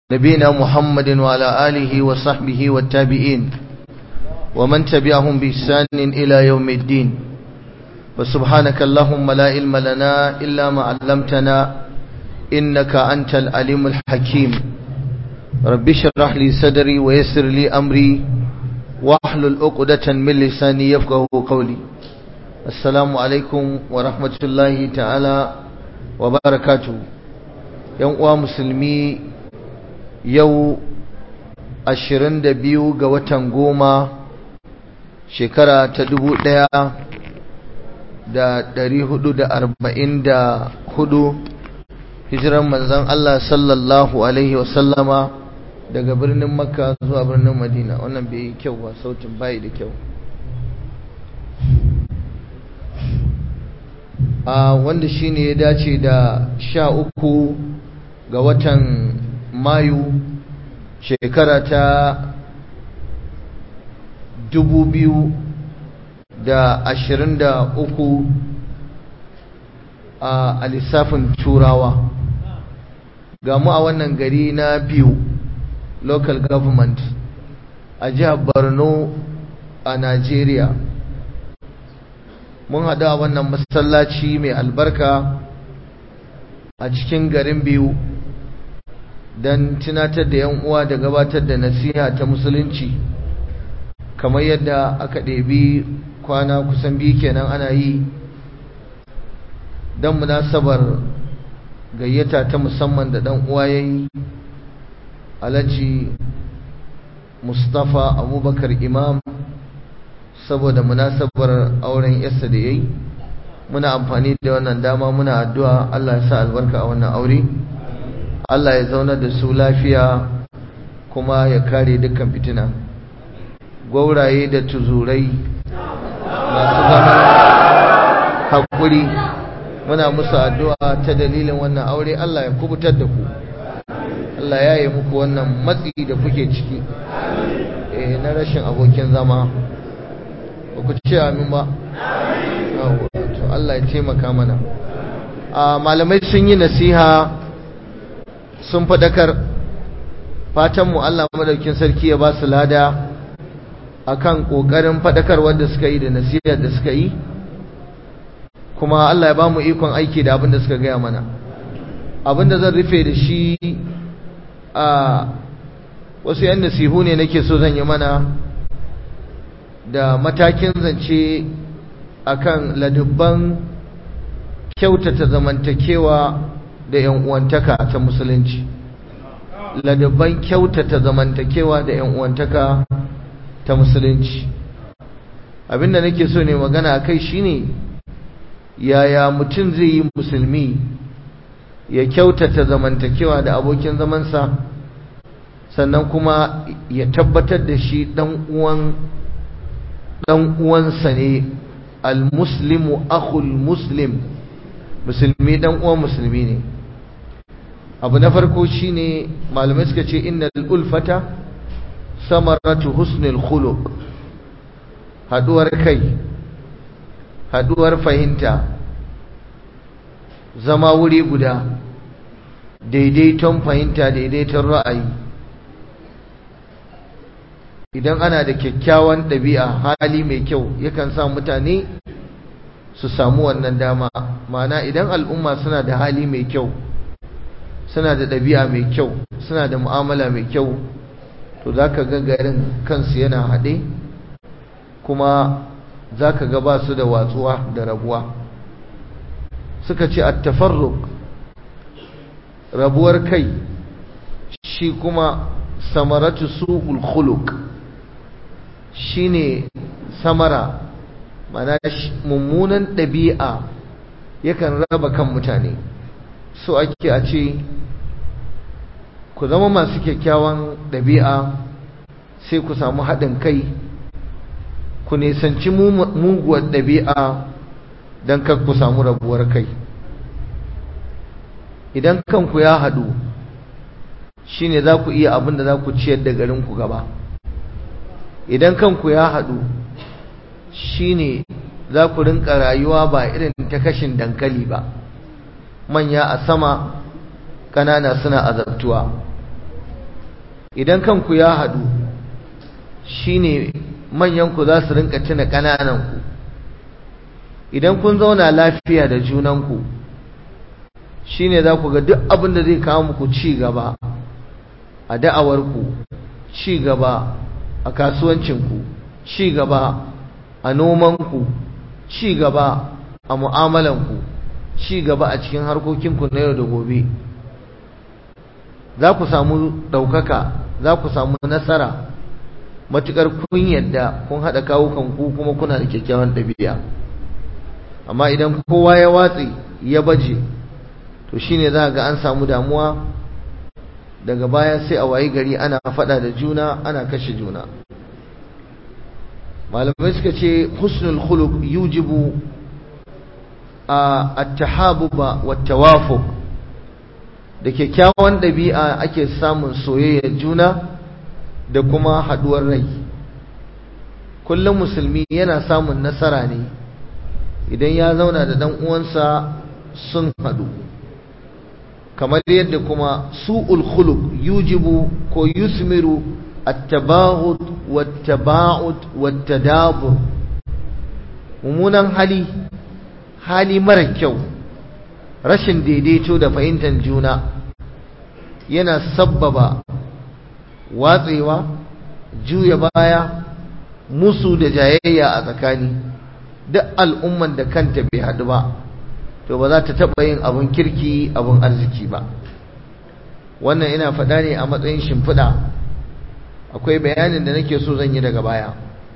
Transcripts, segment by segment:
نبينا محمد وعلى آله وصحبه والتابعين ومن تبعهم بإحسان إلى يوم الدين وسبحانك اللهم لا علم لنا إلا ما علمتنا إنك أنت العليم الحكيم رب اشرح لي صدري ويسر لي أمري واحلل عقدة من لساني يفقه قولي السلام عليكم ورحمة الله تعالى وبركاته yan uwa musulmi yau ashirin da biyu ga watan goma shekara ta dubu ɗaya da ɗari hudu da arba'in da hudu hijiran manzan Allah sallallahu alaihi wasallama daga birnin makka zuwa birnin madina wannan bai yi kyau ba sautin bayi da kyau a wanda shine ya dace da sha uku ga watan mayu shekara ta dubu biyu da ashirin da uku a lissafin turawa ga mu a wannan gari na biyu local government a jihar borno a nigeria mun haɗu a wannan masallaci mai albarka a cikin garin biyu don tunatar da yan uwa da gabatar da nasiha ta musulunci kamar yadda aka ɗebi kwana kusan biyu kenan ana yi don munasabar gayyata ta musamman da ɗan uwa ya yi alhaji mustapha abubakar imam saboda munasabar auren yasa da ya yi muna amfani da wannan dama muna addu'a Allah ya sa albarka a wannan aure Allah ya zauna da su lafiya kuma ya kare dukkan fitina gwauraye da tuzurai masu zama haƙuri muna musu addu'a ta dalilin wannan aure Allah ya kubutar da ku Allah ya yi muku wannan matsi da kuke ciki na rashin abokin zama ba ku ce amin ba to Allah ya taimaka mana malamai sun yi nasiha sun fadakar fatanmu Allah madaukin sarki ya ba su lada akan kokarin fadakar wanda suka yi da nasiha da suka yi kuma Allah ya ba mu ikon aiki da abin da suka gaya mana abin da zan rufe da shi a wasu yan nasihu ne nake so zan yi mana da matakin zance akan ladubban kyautata zamantakewa da yan uwantaka ta musulunci ladubban kyautata zamantakewa da yan uwantaka ta musulunci abinda nake so ne magana akai shine yaya mutum zai yi musulmi ya kyautata zamantakewa da abokin zamansa sannan kuma ya tabbatar da shi dan uwan dan uwansa ne almuslimu akhul muslim musulmi dan uwan musulmi ne abu na farko shine malamai suka ce innal ulfata samaratu husnul khuluq haduwar kai haduwar fahimta zama wuri guda daidaiton fahimta daidaiton ra'ayi idan ana da kyakkyawan ɗabi'a hali mai kyau yakan sa mutane su samu wannan dama ma'ana idan al'umma suna da hali mai kyau suna da ɗabi'a mai kyau suna da mu'amala mai kyau to za ka ga garin kansu yana haɗe kuma za ka ga ba su da watsuwa da rabuwa suka ce a tafarruk rabuwar kai shi kuma samaratu su'ul khuluq shine samara mana mummunan ɗabi'a yakan raba kan mutane so ake a ce ku zama masu kyakkyawan ɗabi'a sai ku samu haɗin kai ku nisanci muguwar ɗabi'a don kan ku samu rabuwar kai idan kanku ya haɗu shine za ku iya abin da za ku ciyar da garinku gaba idan kanku ya haɗu shine za ku rinka rayuwa ba irin ta kashin dankali ba manya a sama ƙanana suna azabtuwa idan kanku ya haɗu shine manyanku za su rinka tuna ƙanananku idan kun zauna lafiya da junanku shine za ku ga duk abin da zai kawo muku ci gaba a da'awarku ci gaba a kasuwancinku ci gaba a nomanku ci gaba a mu'amalanku ci gaba a cikin harkokinku na yau da gobe za ku samu ɗaukaka za ku samu nasara matuƙar kun yadda kun haɗa kawukanku kuma kuna da kyakkyawan ɗabi'a amma idan kowa ya watsi ya baje to shine za ga an samu damuwa daga baya sai a wayi gari ana faɗa da juna ana kashe juna malamai suka ce husnul khuluq yujibu at-tahabuba wat-tawafuq da kyakkyawan ɗabi'a ake samun soyayyar juna da kuma haɗuwar rai kullum musulmi yana samun nasara ne idan ya zauna da ɗan uwansa sun haɗu kamar yadda kuma su'ul khuluq yujibu ko yusmiru at-tabaghut wat-taba'ud wat-tadabur mummunan hali hali mara kyau rashin daidaito da fahimtar juna yana sabbaba watsewa juya baya musu da jayayya a tsakani duk al'umman da kanta bai haɗu ba to ba za ta taɓa yin abin kirki abin arziki ba wannan ina faɗa ne a matsayin shimfiɗa akwai bayanin da nake so zan yi daga baya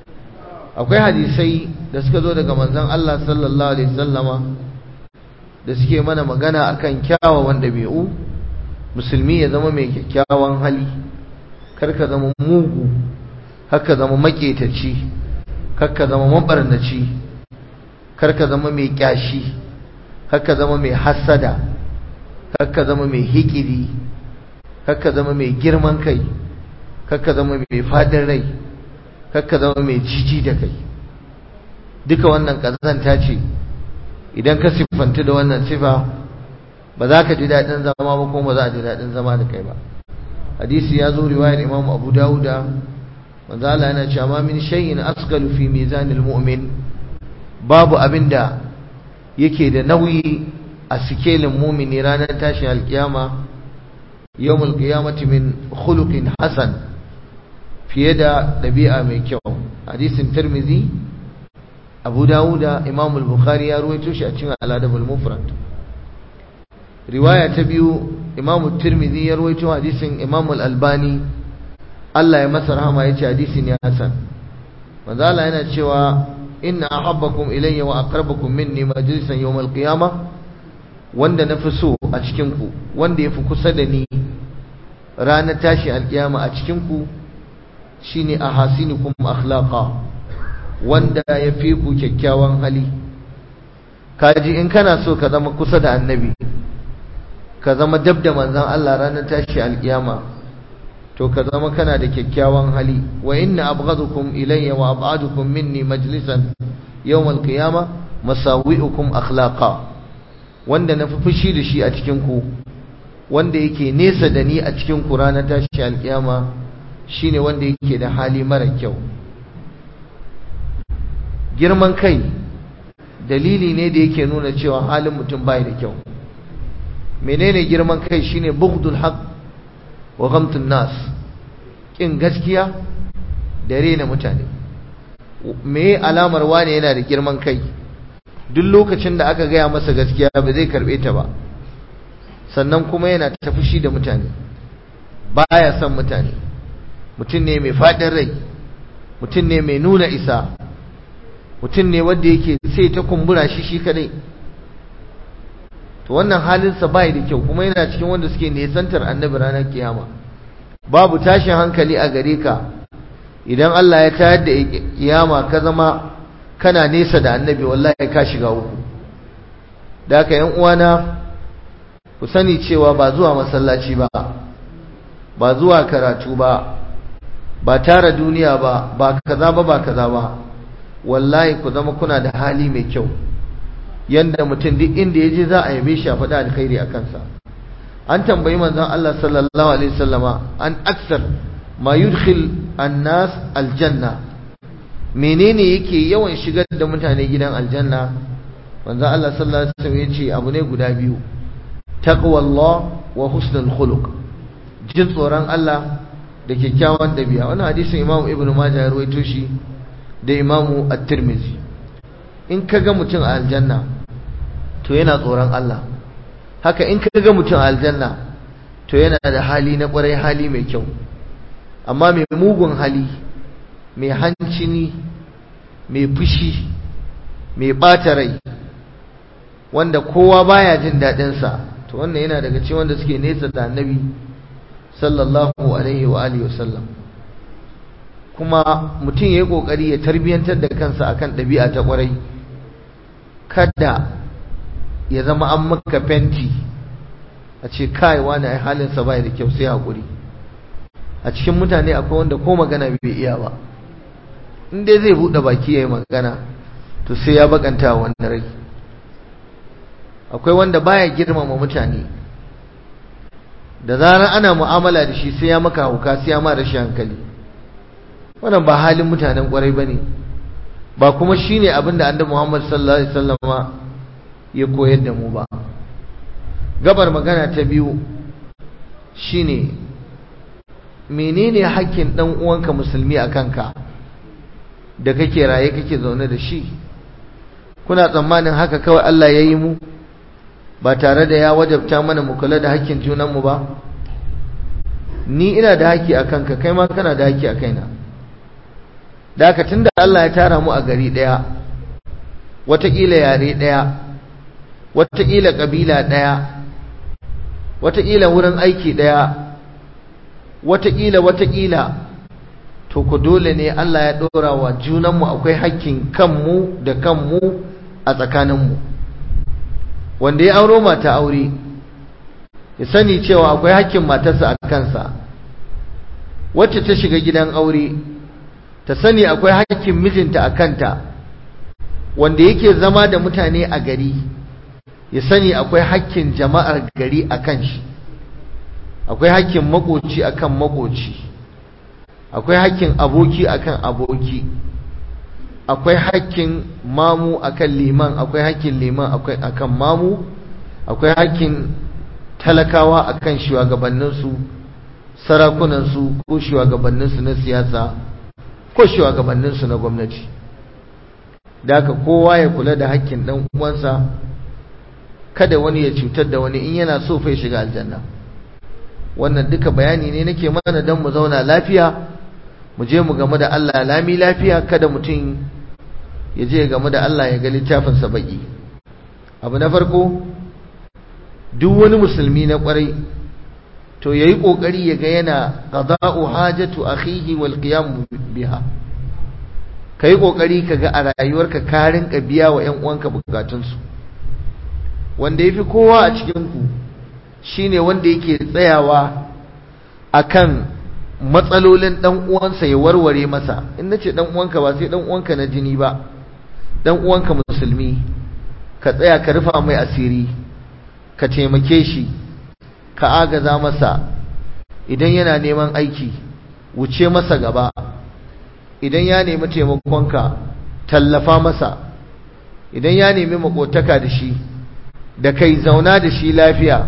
akwai hadisai da suka zo daga manzon Allah sallallahu alaihi wasallama da suke mana magana akan kyawawan ɗabi'u musulmi ya zama mai kyakkyawan hali kar ka zama mugu haka zama maƙetaci kar ka zama mabarnaci kar ka zama mai kyashi haka zama mai hassada haka zama mai hikidi haka zama mai girman kai haka zama mai fadin rai haka zama mai jiji da kai duka wannan kazanta ce idan ka siffanta da wannan sifa ba za ka ji daɗin zama ba kuma ba za a ji daɗin zama da kai ba hadisi ya zo riwayar imam abu dawuda manzo Allah yana cewa ma min shay'in asqalu fi mizanil mu'min babu abinda yake da nauyi a sikelin mumini ranar tashin alkiyama yawmul qiyamati min khuluqin hasan fiye da dabi'a mai kyau hadisin tirmizi abu dawuda imam al-bukhari ya ruwaito shi a cikin al-adab al-mufrad riwaya ta biyu imam tirmizi ya ruwaito hadisin imam al-albani Allah ya masa rahama yace hadisi ne hasan manzo Allah yana cewa inna ahabbakum ilayya wa aqrabakum minni majlisan yawm al-qiyamah wanda nafi so a cikin ku wanda yafi kusa da ni ranar tashi alkiyama a cikin ku shine ahasinukum akhlaqa wanda yafi ku kyakkyawan hali kaji in kana so ka zama kusa da annabi ka zama dab da manzon Allah ranar tashi alkiyama to ka zama kana da kyakkyawan hali wa inna abghadukum ilayya wa ab'adukum minni majlisan yawm al-qiyama masawi'ukum akhlaqa wanda na fi fushi da shi a cikin ku wanda yake nesa da ni a cikin ku ranar tashi alkiyama shine wanda yake da hali mara kyau girman kai dalili ne da yake nuna cewa halin mutum bai da kyau menene girman kai shine bughdul haqq wa ghamtun nas kin gaskiya da rena mutane me alamar wane yana da girman kai duk lokacin da aka gaya masa gaskiya ba zai karbe ta ba sannan kuma yana ta fushi da mutane baya son mutane mutum ne mai fadin rai mutum ne mai nuna isa mutum ne wanda yake sai ta kumbura shi shi kadai to wannan halinsa bai da kyau kuma yana cikin wanda suke nesantar annabi ranar kiyama babu tashin hankali a gare ka idan Allah ya tayar da kiyama ka zama kana nesa da annabi wallahi ka shiga uku da haka yan uwana ku sani cewa ba zuwa masallaci ba ba zuwa karatu ba ba tara duniya ba ba kaza ba ba kaza ba wallahi ku zama kuna da hali mai kyau yanda mutum duk inda ya je za a yabe shi a faɗa alkhairi a kansa an tambayi manzon Allah sallallahu alaihi wasallama an aksar ma yudkhil annas aljanna menene yake yawan shigar da mutane gidan aljanna manzo Allah sallallahu alaihi wasallam yace abu ne guda biyu taqwallah wa husnul khuluq jin tsoron Allah da kyakkyawan dabi'a wannan hadisin Imam Ibn Majah ya rawaito shi da Imam At-Tirmidhi in kaga mutum a aljanna to yana tsoron Allah haka in kaga mutum a aljanna to yana da hali na kwarai hali mai kyau amma mai mugun hali mai hancini mai fushi mai ɓata rai wanda kowa baya jin daɗinsa to wannan yana daga cikin wanda suke nesa da annabi sallallahu alaihi wa alihi wasallam kuma mutum ya yi ƙoƙari ya tarbiyyantar da kansa akan ɗabi'a ta ƙwarai kada ya zama an maka fenti a ce kai wani ai halinsa bai da kyau sai haƙuri a cikin mutane akwai wanda ko magana bai iya ba in dai zai buɗe baki ya yi magana to sai ya bakanta wannan rai akwai wanda baya girmama mutane da zarar ana mu'amala da shi sai ya maka hauka sai ya ma rashin hankali wannan ba halin mutanen kwarai bane ba kuma shine abin da annabi Muhammad sallallahu alaihi wasallama ya koyar da mu ba gabar magana ta biyu shine menene hakkin dan uwanka musulmi a kanka da kake raye kake zaune da shi kuna tsammanin haka kawai Allah ya yi mu ba tare da ya wajabta mana mu kula da hakkin junanmu ba ni ina da haƙƙi a kanka kai ma kana da haƙƙi a kaina da haka tunda Allah ya tara mu a gari ɗaya wataƙila yare ɗaya wataƙila ƙabila ɗaya wataƙila wurin aiki ɗaya wataƙila wataƙila to ku dole ne Allah ya ɗora wa junanmu akwai hakkin kanmu da kanmu a tsakaninmu wanda ya auro mata aure ya sani cewa akwai hakkin matarsa a kansa wacce ta shiga gidan aure ta sani akwai hakkin mijinta a kanta wanda yake zama da mutane a gari ya sani akwai hakkin jama'ar gari a kan shi akwai hakkin makoci akan makoci akwai hakkin aboki akan aboki akwai hakkin mamu akan liman akwai hakkin liman akan mamu akwai hakkin talakawa akan shugabanninsu sarakunansu ko shugabanninsu na siyasa ko shugabanninsu na gwamnati da haka kowa ya kula da hakkin dan uwansa kada wani ya cutar da wani in yana so fa shiga aljanna wannan duka bayani ne nake mana don mu zauna lafiya mu je mu game da Allah lami lafiya kada mutum ya je game da Allah ya ga littafinsa baki abu na farko duk wani musulmi na kwarai to yayi kokari ya ga yana qada'u hajatu akhihi wal qiyam biha kai kokari kaga a rayuwarka ka rinka biya wa ƴan uwanka bukatunsu wanda yafi kowa a cikin ku shine wanda yake tsayawa akan matsalolin dan uwansa ya warware masa in nace dan uwanka ba sai dan uwanka na jini ba dan uwanka musulmi ka tsaya ka rufa mai asiri ka taimake shi ka agaza masa idan yana neman aiki wuce masa gaba idan ya nemi taimakonka tallafa masa idan ya nemi makotaka da shi da kai zauna da shi lafiya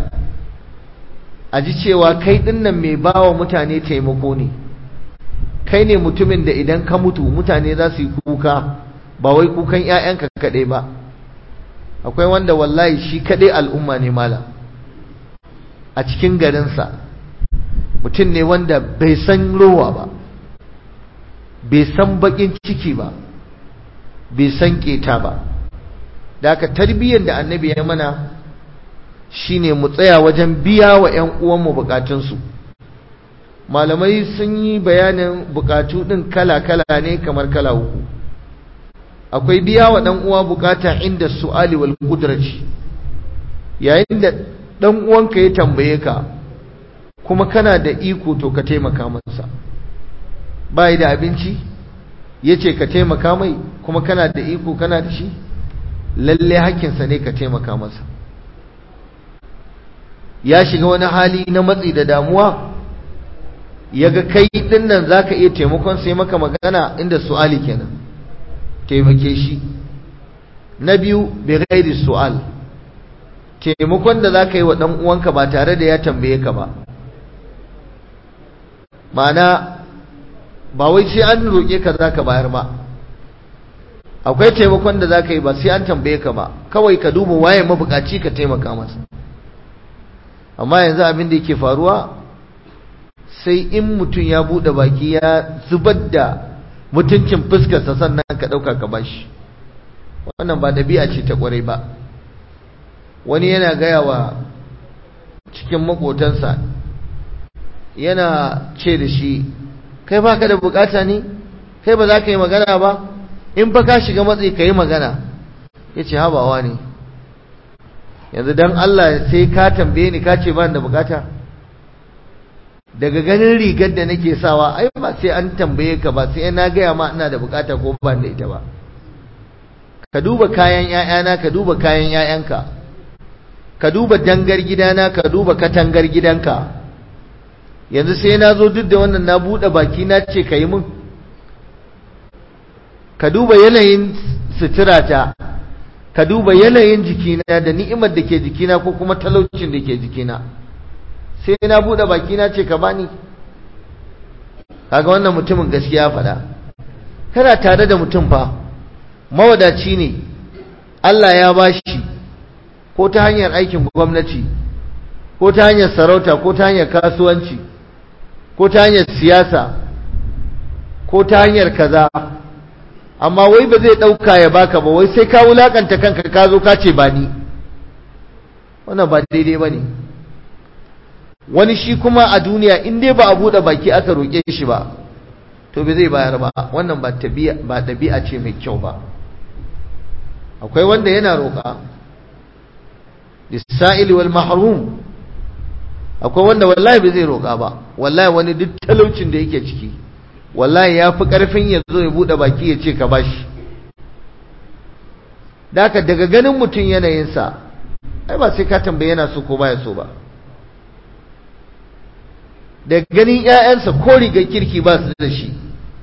a ji cewa kai dinnan mai bawa mutane taimako ne kai ne mutumin da idan ka mutu mutane za su yi kuka ba wai kukan 'ya'yanka kaɗai ba akwai wanda wallahi shi kaɗai al'umma ne mala a cikin garinsa mutum ne wanda bai san rowa ba bai san baƙin ciki ba bai san ƙeta ba da aka tarbiyyar da annabi ya mana shine mu tsaya wajen biya wa 'yan uwanmu bukatunsu malamai sun yi bayanin bukatu ɗin kala-kala ne kamar kala uku akwai biya wa ɗan uwa bukata inda su'ali wal kudraci yayin da ɗan uwanka ya tambaye ka kuma kana da iko to ka taimaka masa bai da abinci ya ce ka taimaka mai kuma kana da iko kana da shi lalle hakkinsa ne ka taimaka masa ya shiga wani hali na matsi da damuwa ya ga kai ɗin nan za ka iya taimakon sai maka magana inda su'ali kenan taimake shi na biyu bai gairi su'al taimakon da za ka yi wa ɗan uwanka ba tare da ya tambaye ka ba ma'ana ba wai sai an roƙe ka za ka bayar ba akwai taimakon da za ka yi ba sai an tambaye ka ba kawai ka duba waye mabukaci ka taimaka masa amma yanzu abin da yake faruwa sai in mutum ya buɗe baki ya zubar da mutuncin fuskarsa sannan ka ɗauka ka bashi wannan ba ɗabi'a ce ta ƙwarai ba wani yana gaya wa cikin maƙotansa yana ce da shi kai baka da bukata ne kai ba za ka yi magana ba in fa ka shiga matsi ka yi magana ya ce habawa ne yanzu don Allah sai ka tambaye ni ka ce ba da bukata daga ganin rigar da nake sawa ai ba sai an tambaye ka ba sai na gaya ma ina da bukata ko ba da ita ba ka duba kayan ƴaƴana ka duba kayan ƴaƴanka ka duba dangar gidana ka duba katangar gidanka yanzu sai na zo duk da wannan na buɗe baki na ce ka yi mun ka duba yanayin suturata ka duba yanayin jikina da ni'imar da ke jikina ko kuma talaucin da ke jikina sai na buɗe baki na ce ka bani kaga wannan mutumin gaskiya faɗa kana tare da mutum fa mawadaci ne Allah ya bashi ko ta hanyar aikin gwamnati ko ta hanyar sarauta ko ta hanyar kasuwanci ko ta hanyar siyasa ko ta hanyar kaza amma wai ba zai ɗauka ya baka ba wai sai ka wulakanta kanka ka zo ka ce ba ni wannan ba daidai ba ne wani shi kuma a duniya in dai ba a buɗe baki aka roƙe shi ba to bai zai bayar ba wannan ba ɗabi'a ce mai kyau ba akwai wanda yana roƙa lissa'ili wal mahrum akwai wanda wallahi bai zai roƙa ba wallahi wani duk talaucin da yake ciki wallahi ya fi ƙarfin ya zo ya buɗe baki ya ce ka bashi daka daga ganin mutum yanayinsa ai ba sai ka tambaye yana so ko baya so ba da ganin 'ya'yansa ko rigar kirki ba su da shi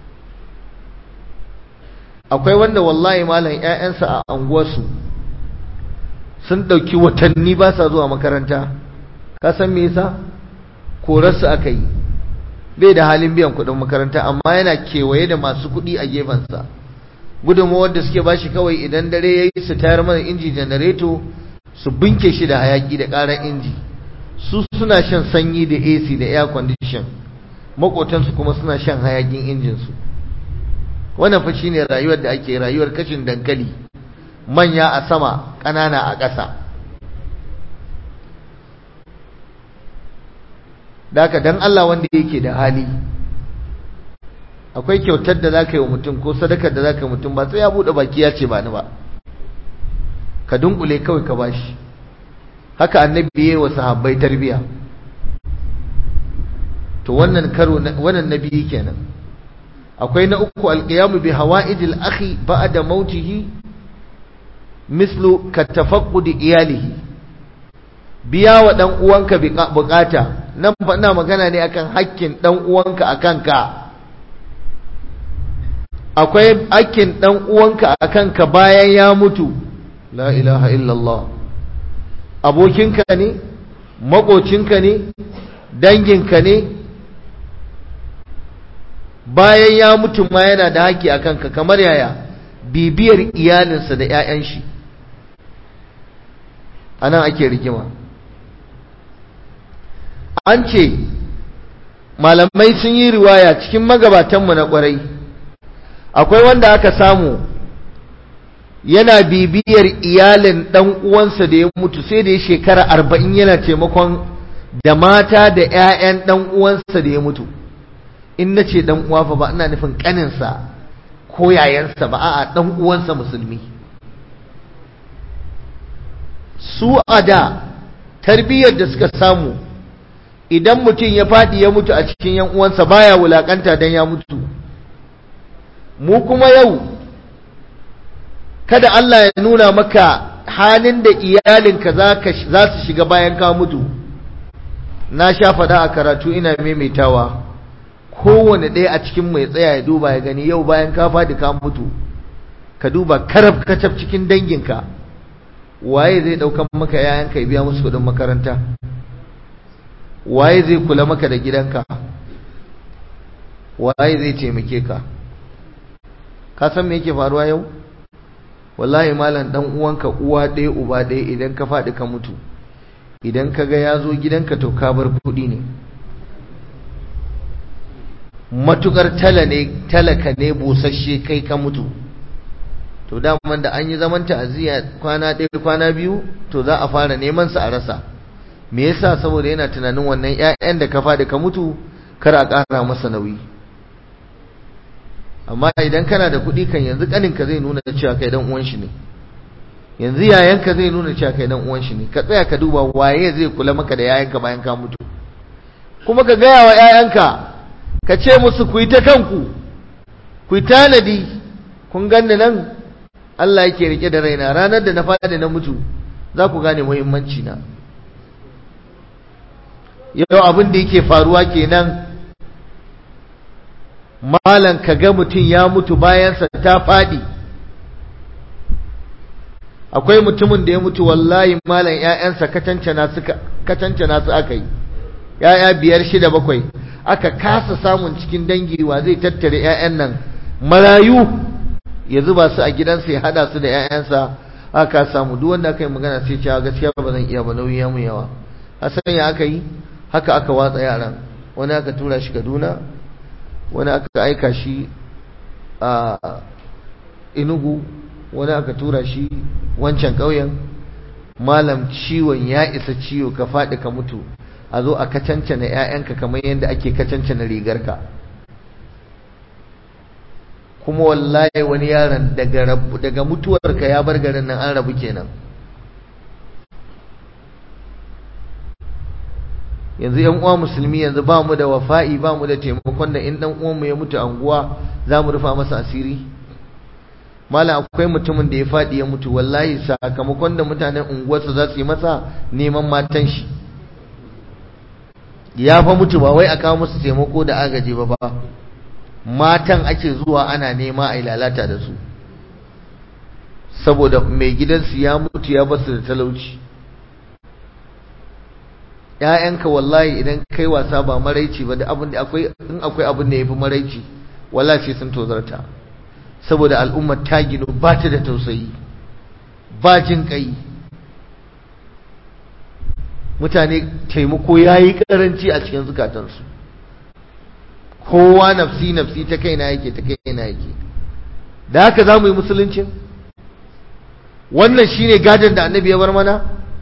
akwai wanda wallahi malam 'ya'yansa a anguwarsu sun ɗauki watanni ba sa zuwa makaranta ka san me yasa korarsu aka yi bai da halin biyan kuɗin makaranta amma yana kewaye da masu kuɗi a gefensa gudunmawar da suke bashi kawai idan dare ya yi su tayar mana inji janareto su binke shi da hayaki da ƙarar inji su suna shan sanyi da ac da air condition makotansu kuma suna shan hayakin injinsu wannan fa shine rayuwar da ake rayuwar kashin dankali manya a sama ƙanana a ƙasa daka dan Allah wanda yake da hali akwai kyautar da zaka yi wa mutum ko sadakar da zaka yi mutum ba sai ya bude baki ya ce ba ni ba ka dunkule kawai ka bashi haka annabi yayi wa sahabbai tarbiya to wannan karo wannan nabi kenan akwai na uku alqiyamu bi hawaijil akhi ba'da mautihi mislu katafaqqudi iyalihi biya wa dan uwanka bukata nan fa ina magana ne akan hakkin dan uwanka akan ka akwai hakkin dan uwanka akan ka bayan ya mutu la ilaha illallah abokinka ne makocinka ne danginka ne bayan ya mutu ma yana da haƙƙi a kanka kamar yaya bibiyar iyalinsa da 'ya'yan shi a nan ake rigima an ce malamai sun yi riwaya cikin magabatanmu na ƙwarai akwai wanda aka samu yana bibiyar iyalin ɗan uwansa da ya mutu sai da ya shekara arba'in yana taimakon da mata da 'ya'yan ɗan uwansa da ya mutu in na ce ɗan uwa fa ba ina nufin ƙaninsa ko yayansa ba a'a ɗan uwansa musulmi su a da tarbiyyar da suka samu idan mutum ya faɗi ya mutu a cikin yan uwansa baya wulakanta dan ya mutu mu kuma yau kada Allah ya nuna maka halin da iyalinka za su shiga bayan ka mutu na sha faɗa a karatu ina maimaitawa kowane ɗaya a cikin mai tsaya ya duba ya gani yau bayan ka faɗi ka mutu ka duba karab kacab cikin danginka waye zai ɗaukan maka yayanka ya biya musu kuɗin makaranta waye zai kula maka da gidanka waye zai taimake ka ka san me yake faruwa yau wallahi malam dan uwanka uwa ɗaya uba ɗaya idan ka faɗi ka mutu idan ka ga ya zo gidanka to ka bar kuɗi ne matukar tala ne talaka ne busasshe kai ka mutu to daman da an yi zaman ta'aziyya kwana ɗaya kwana biyu to za a fara neman sa a rasa me yasa saboda yana tunanin wannan ƴaƴan da ka faɗi ka mutu kar a ƙara masa nauyi amma idan kana da kuɗi kan yanzu ƙaninka zai nuna cewa kai dan uwan shi ne yanzu yayanka zai nuna cewa kai dan uwan shi ne ka tsaya ka duba waye zai kula maka da yayanka bayan ka mutu kuma ka gaya wa yayanka ka ce musu ku yi ta kanku ku yi tanadi kun ganni nan Allah yake rike da raina ranar da na faɗi na mutu za ku gane muhimmanci na yau abin da yake faruwa kenan malan ka ga mutum ya mutu bayansa ta faɗi akwai mutumin da ya mutu wallahi malan ƴaƴansa kacancana suka kacancana su aka yi ƴaƴa biyar shida bakwai aka kasa samun cikin dangi wa zai tattare ƴaƴan nan marayu ya zuba su a gidansa ya hada su da ƴaƴansa aka samu duk wanda aka yi magana sai cewa gaskiya ba zan iya ba nauyi ya mu yawa hasan ya aka yi haka aka watsa yaran wani aka tura shi Kaduna wani aka aika shi a Enugu wani aka tura shi wancan ƙauyen malam ciwon ya isa ciwo ka faɗi ka mutu a zo a kacancana 'ya'yanka kamar yadda ake kacancana rigarka kuma wallahi wani yaron daga rabu daga mutuwarka ya bar garin nan an rabu kenan yanzu yan uwa musulmi yanzu ba mu da wafa'i ba mu da taimakon da in dan uwanmu ya mutu anguwa za mu rufa masa asiri malam akwai mutumin da ya faɗi ya mutu wallahi sakamakon da mutanen unguwarsa za su yi masa neman matan shi ya fa mutu ba wai a kawo musu taimako da agaji ba ba matan ake zuwa ana nema a lalata da su saboda mai gidansu ya mutu ya basu da talauci ‘ya'yanka wallahi idan kai wasa ba maraici ba da abin da akwai in akwai abin da ya fi maraici wallahi sai sun tozarta saboda al'ummar ta gino ba ta da tausayi ba jin kai mutane taimako ya yi karanci a cikin zukatansu kowa nafsi nafsi ta kaina yake ta kaina yake da haka za mu yi musuluncin wannan shine gadon da annabi ya bar mana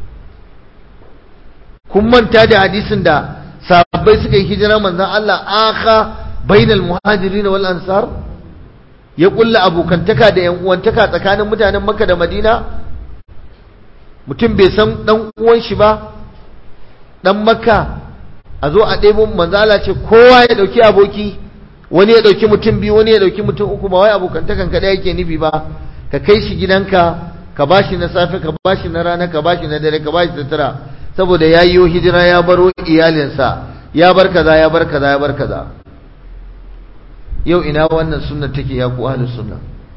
kun manta da hadisin da sahabbai suka yi hijira manzon Allah aka bainal muhajirin wal ansar ya kulla abokantaka da yan uwantaka tsakanin mutanen Makka da Madina mutum bai san dan uwan shi ba dan Makka a zo a ɗebo manzo Allah ce kowa ya dauki aboki wani ya dauki mutum biyu wani ya dauki mutum uku ba wai abokantakan ka da yake nufi ba ka kai shi gidanka ka bashi na safe ka bashi na rana ka bashi na dare ka bashi sutura saboda ya yi hijira ya baro iyalinsa ya bar kaza ya bar kaza ya bar kaza yau ina wannan sunna take ya ku ahlus sunna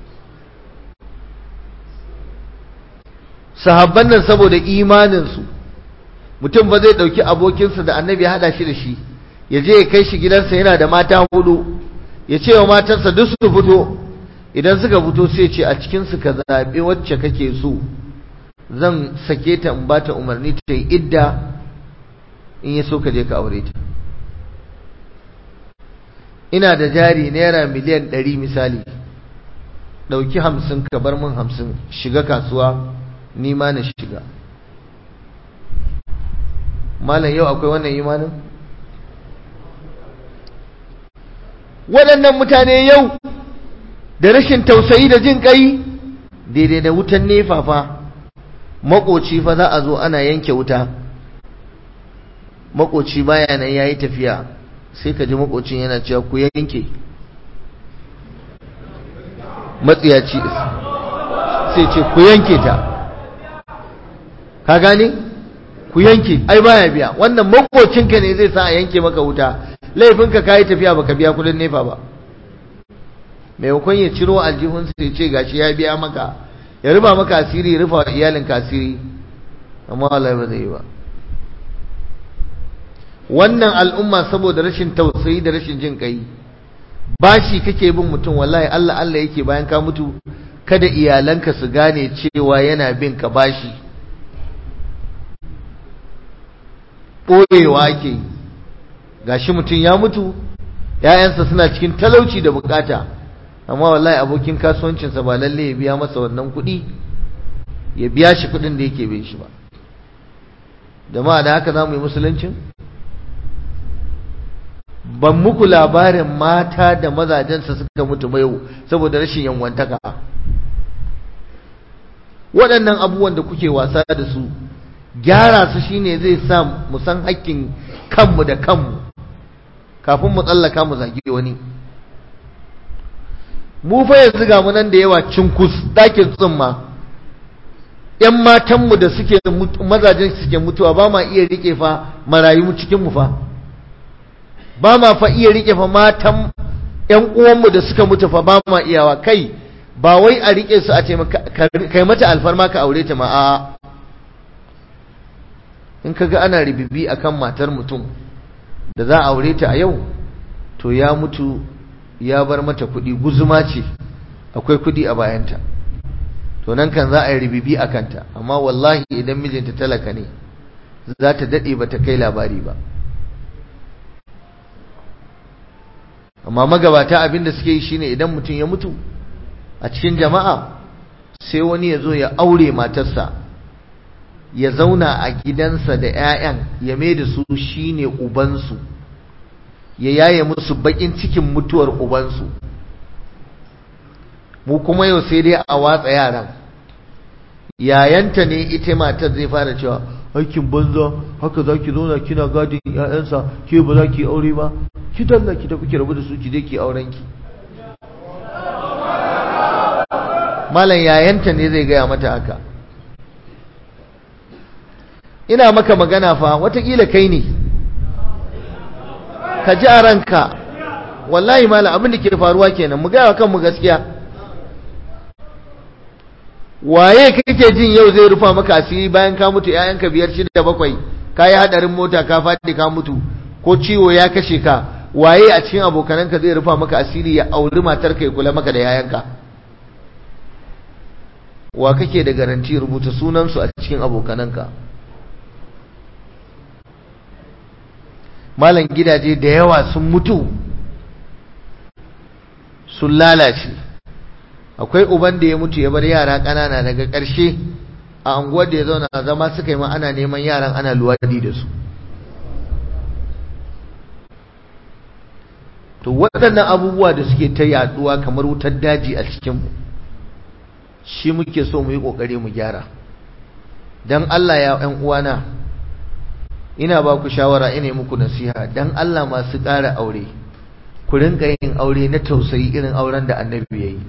sahabban nan saboda imanin su mutum ba zai dauki abokinsa da annabi ya hada shi da shi ya je ya kai shi gidansa yana da mata hudu ya ce wa matansa duk su fito idan suka fito sai ce a cikin su ka zabe wacce kake so zan sake ta in ba ta umarni ta yi idda in ya so ka je ka aure ta ina da jari naira miliyan ɗari misali ɗauki hamsin ka bar min hamsin shiga kasuwa ni ma na shiga malam yau akwai wannan imanin waɗannan mutane yau da rashin tausayi da jin ƙai daidai da wutan nefa fa makoci fa za a zo ana yanke wuta makoci baya nan yayi tafiya sai ka ji makocin yana cewa ku yanke matsiyaci sai ce ku yanke ta ka gane ku yanke ai baya biya wannan makocinka ne zai sa a yanke maka wuta laifinka ka yi tafiya baka biya kudin nefa ba maimakon ya ciro aljihunsa ya ce gashi ya biya maka ya rufa maka asiri ya rufa iyalinka asiri amma wallahi ba zai yi ba wannan al'umma saboda rashin tausayi da rashin jin kai bashi kake bin mutum wallahi Allah Allah yake bayan ka mutu kada iyalanka su gane cewa yana bin ka bashi ɓoyewa ake gashi mutum ya mutu ‘ya'yansa suna cikin talauci da bukata amma wallahi abokin kasuwancinsa ba lalle ya biya masa wannan kuɗi ya biya shi kuɗin da yake bai shi ba jama'a da haka za mu yi musuluncin ban muku labarin mata da mazajensa suka mutu ba yau saboda rashin yanwantaka waɗannan abubuwan da kuke wasa da su gyara su shine zai sa mu san hakkin kanmu da kanmu kafin mu tsallaka mu zagi wani mu fa yanzu ga mu nan da yawa cinkus dakin tsumma ƴan matanmu da suke mazajen suke mutuwa ba ma iya rike fa marayu cikin mu fa ba ma fa iya rike fa matan ƴan uwanmu da suka mutu fa ba ma iyawa kai ba wai a rike su a ce kai mata alfarma ka aure ta ma a in kaga ana ribibi akan matar mutum da za a aure ta a yau to ya mutu ya bar mata kuɗi guzuma ce akwai kuɗi a bayanta to nan kan za a yi ribibi a kanta amma wallahi idan mijinta talaka ne za ta daɗe ba ta kai labari ba amma magabata abin da suke yi shine idan mutum ya mutu a cikin jama'a sai wani ya zo ya aure matarsa ya zauna a gidansa da 'ya'yan ya mai da su shine ubansu ya yaye musu bakin cikin mutuwar ubansu mu kuma yau sai dai a watsa yaran yayanta ne ita matar zai fara cewa aikin banza haka za ki zauna kina gadin 'ya'yansa ke ba za ki aure ba ki dalla ki tafi ki rabu da su ki je ki auren ki malam yayanta ne zai gaya mata haka ina maka magana fa watakila kai ne ka ji a ranka wallahi malam abin da ke faruwa kenan mu gaya kanmu gaskiya waye kake jin yau zai rufa maka asiri bayan ka mutu ƴaƴanka biyar shida bakwai ka yi hadarin mota ka faɗi ka mutu ko ciwo ya kashe ka waye a cikin abokananka zai rufa maka asiri ya auri matarka ya kula maka da yayanka wa kake da garanti rubuta sunansu a cikin abokananka malan gidaje da yawa sun mutu sun lalace akwai uban da ya mutu ya bar yara ƙanana daga ƙarshe a anguwar da ya zauna zama suka yi ma ana neman yaran ana luwadi da su to waɗannan abubuwa da suke ta yaduwa kamar wutar daji a cikinmu shi muke so mu yi ƙoƙari mu gyara don Allah ya ‘yan uwana ina ba ku shawara ina muku nasiha don Allah masu ƙara aure ku rinka yin aure na tausayi irin auren da annabi ya yi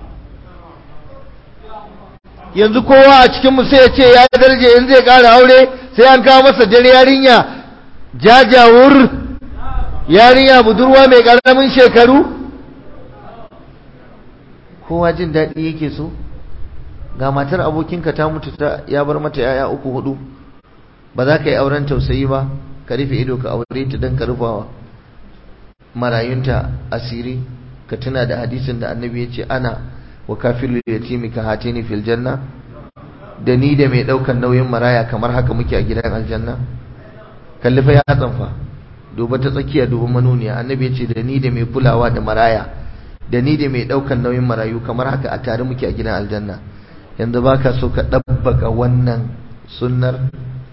yanzu kowa a cikinmu sai ya ce ya darje in zai ƙara aure sai an kawo masa dare yarinya jajawur yarinya budurwa mai ƙaramin shekaru kowa jin daɗi yake so ga matar abokinka ta mutu ta ya bar mata yaya uku hudu ba za ka yi auren tausayi ba ka rufe ido ka aure ta don ka rufawa marayunta asiri ka tuna da hadisin da annabi ya ce ana wa kafilu yatimi ka hatini fil janna da ni da mai daukan nauyin maraya kamar haka muke a gidan aljanna kalli fa ya tsanfa duba ta tsakiya duba manuniya annabi ya ce da ni da mai kulawa da maraya da ni da mai daukan nauyin marayu kamar haka a tare muke a gidan aljanna yanzu baka so ka dabbaka wannan sunnar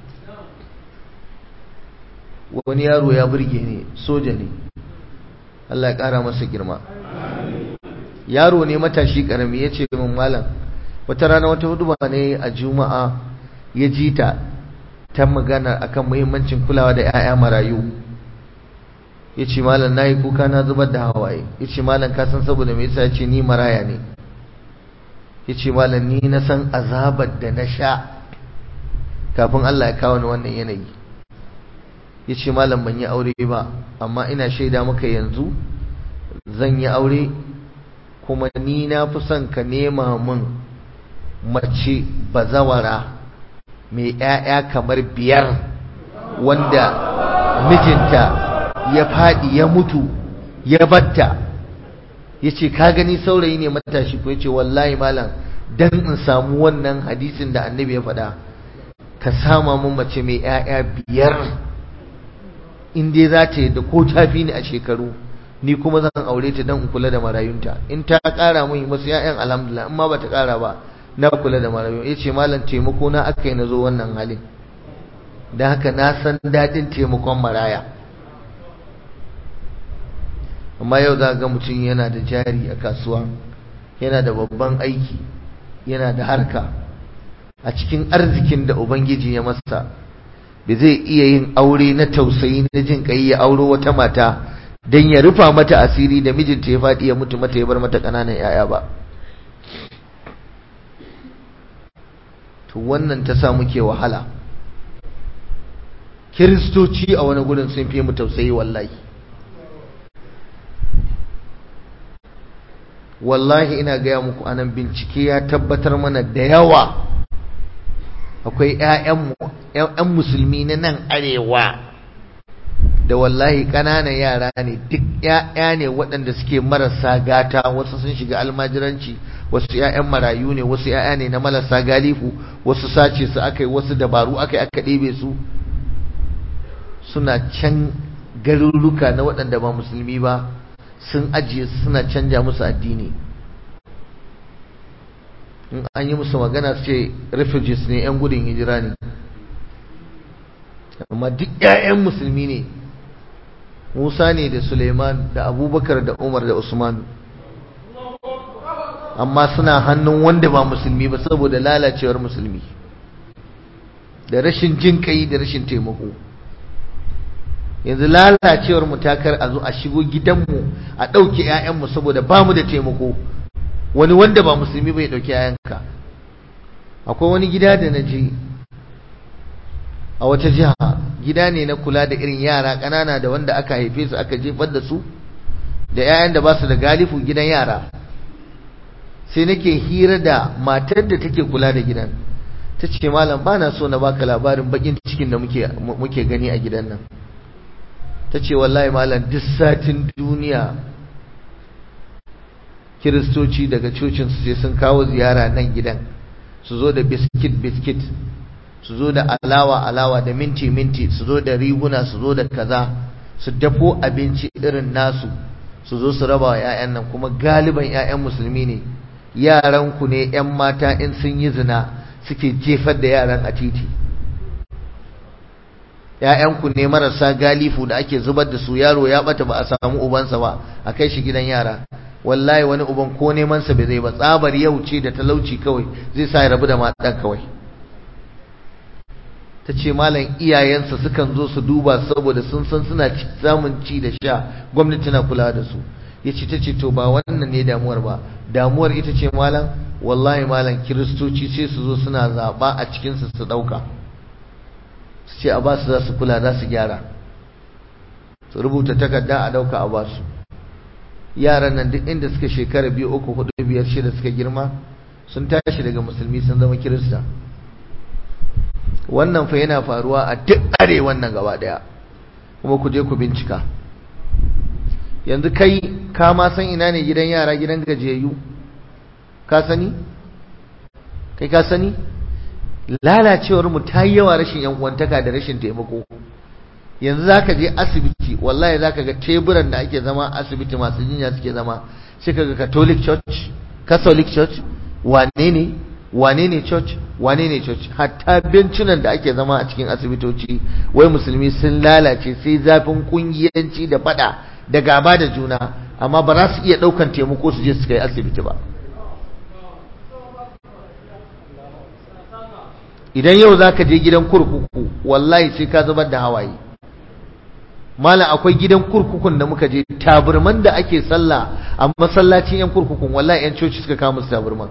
wani yaro ya burge ni soja ne Allah ya kara masa girma yaro ne matashi karami ya ce min malam wata rana wata hudu ne a juma'a ya ji ta ta magana akan muhimmancin kulawa da 'ya'ya marayu ya ce malam na yi kuka na zubar da hawaye ya ce malam ka san saboda me yasa ya ce ni maraya ne ya ce malam ni na san azabar da na sha kafin Allah ya kawo ni wannan yanayi ya ce malam ban yi aure ba amma ina shaida maka yanzu zan yi aure kuma ni na fi son ka nema min mace bazawara mai 'ya'ya kamar biyar wanda mijinta ya faɗi ya mutu ya batta ya ce ka gani saurayi ne matashi ko ya ce wallahi malam dan in samu wannan hadisin da annabi ya faɗa ka sama mun mace mai 'ya'ya biyar in dai za ta yi da ko tafi ni a shekaru ni kuma zan aure ta don in kula da marayunta in ta ƙara mun masu 'ya'yan alhamdulillah in ma ba ta ƙara ba na kula da marayu ya ce malam taimako na aka yi na zo wannan halin da haka na san daɗin taimakon maraya amma yau za ga mutum yana da jari a kasuwa yana da babban aiki yana da harka a cikin arzikin da ubangiji ya masa ba zai iya yin aure na tausayi na jin kai ya auro wata mata don ya rufa mata asiri da mijinta ya faɗi ya mutu mata ya bar mata ƙananan 'ya'ya ba to wannan ta sa muke wahala kiristoci a wani gurin sun fi mu tausayi wallahi wallahi ina gaya muku anan bincike ya tabbatar mana da yawa akwai 'ya'yan musulmi na nan arewa da wallahi ƙananan yara ne duk 'ya'ya ne waɗanda suke marasa gata wasu sun shiga almajiranci wasu 'ya'yan marayu ne wasu 'ya'ya ne na marasa galifu wasu sace su aka yi wasu dabaru aka yi aka ɗebe su suna can garuruka na waɗanda ba musulmi ba sun ajiye suna canja musu addini in an yi musu magana su ce refugees ne 'yan gudun hijira ne amma duk 'ya'yan musulmi ne musa ne da suleiman da abubakar da umar da usman amma suna hannun wanda ba musulmi ba saboda lalacewar musulmi da rashin jin kai da rashin taimako yanzu lalacewar mu takar a zo a shigo gidanmu a ɗauke 'ya'yanmu saboda ba mu da taimako wani wanda ba musulmi bai ɗauki 'ya'yanka akwai wani gida da na je a wata jiha gida ne na kula da irin yara ƙanana da wanda aka haife su aka jefar da su da 'ya'yan da ba su da galifu gidan yara sai nake hira da matar da take kula da gidan ta ce malam ba na so na baka labarin bakin cikin da muke gani a gidan nan ta ce wallahi malam duk satin duniya kiristoci daga cocinsu sai sun kawo ziyara nan gidan su zo da biskit biskit su zo da alawa alawa da minti minti su zo da riguna su zo da kaza su dafo abinci irin nasu su zo su raba wa 'ya'yan nan kuma galiban 'ya'yan musulmi ne yaranku ne 'yan mata in sun yi zina suke jefar da yaran a titi ‘ya'yanku ne marasa galifu da ake zubar da su yaro ya bata ba a samu ubansa ba a kai shi gidan yara wallahi wani uban ko nemansa bai zai ba tsabar yau ce da talauci kawai zai sa ya rabu da matan kawai ta ce malam iyayensa sukan zo su duba saboda sun san suna samun ci da sha gwamnati na kula da su ya ce ta ce to ba wannan ne damuwar ba damuwar ita ce malam wallahi malam kiristoci sai su zo suna zaɓa a cikinsu su ɗauka su ce a basu za su kula za su gyara su rubuta takarda a ɗauka a basu yaran nan duk inda suka shekara biyu uku hudu biyar shida suka girma sun tashi daga musulmi sun zama kirista wannan fa yana faruwa a duk arewan nan gaba daya kuma ku je ku bincika yanzu kai ka ma san ina ne gidan yara gidan gajiyayyu ka sani kai ka sani lalacewar mu ta yi yawa rashin yan uwantaka da rashin taimako yanzu zaka je asibiti wallahi zaka ga teburan da ake zama asibiti masu jinya suke zama sai kaga catholic church catholic church wane ne wane ne church wane ne church hatta bencinan da ake zama a cikin asibitoci wai musulmi sun lalace sai zafin kungiyanci da fada da gaba da juna amma ba za su iya daukan taimako su je su kai asibiti ba idan yau za ka je gidan kurkuku wallahi sai ka zubar da hawaye mala akwai gidan kurkukun da muka je taburman da ake sallah a masallacin yan kurkukun wallahi yan coci suka kama su taburman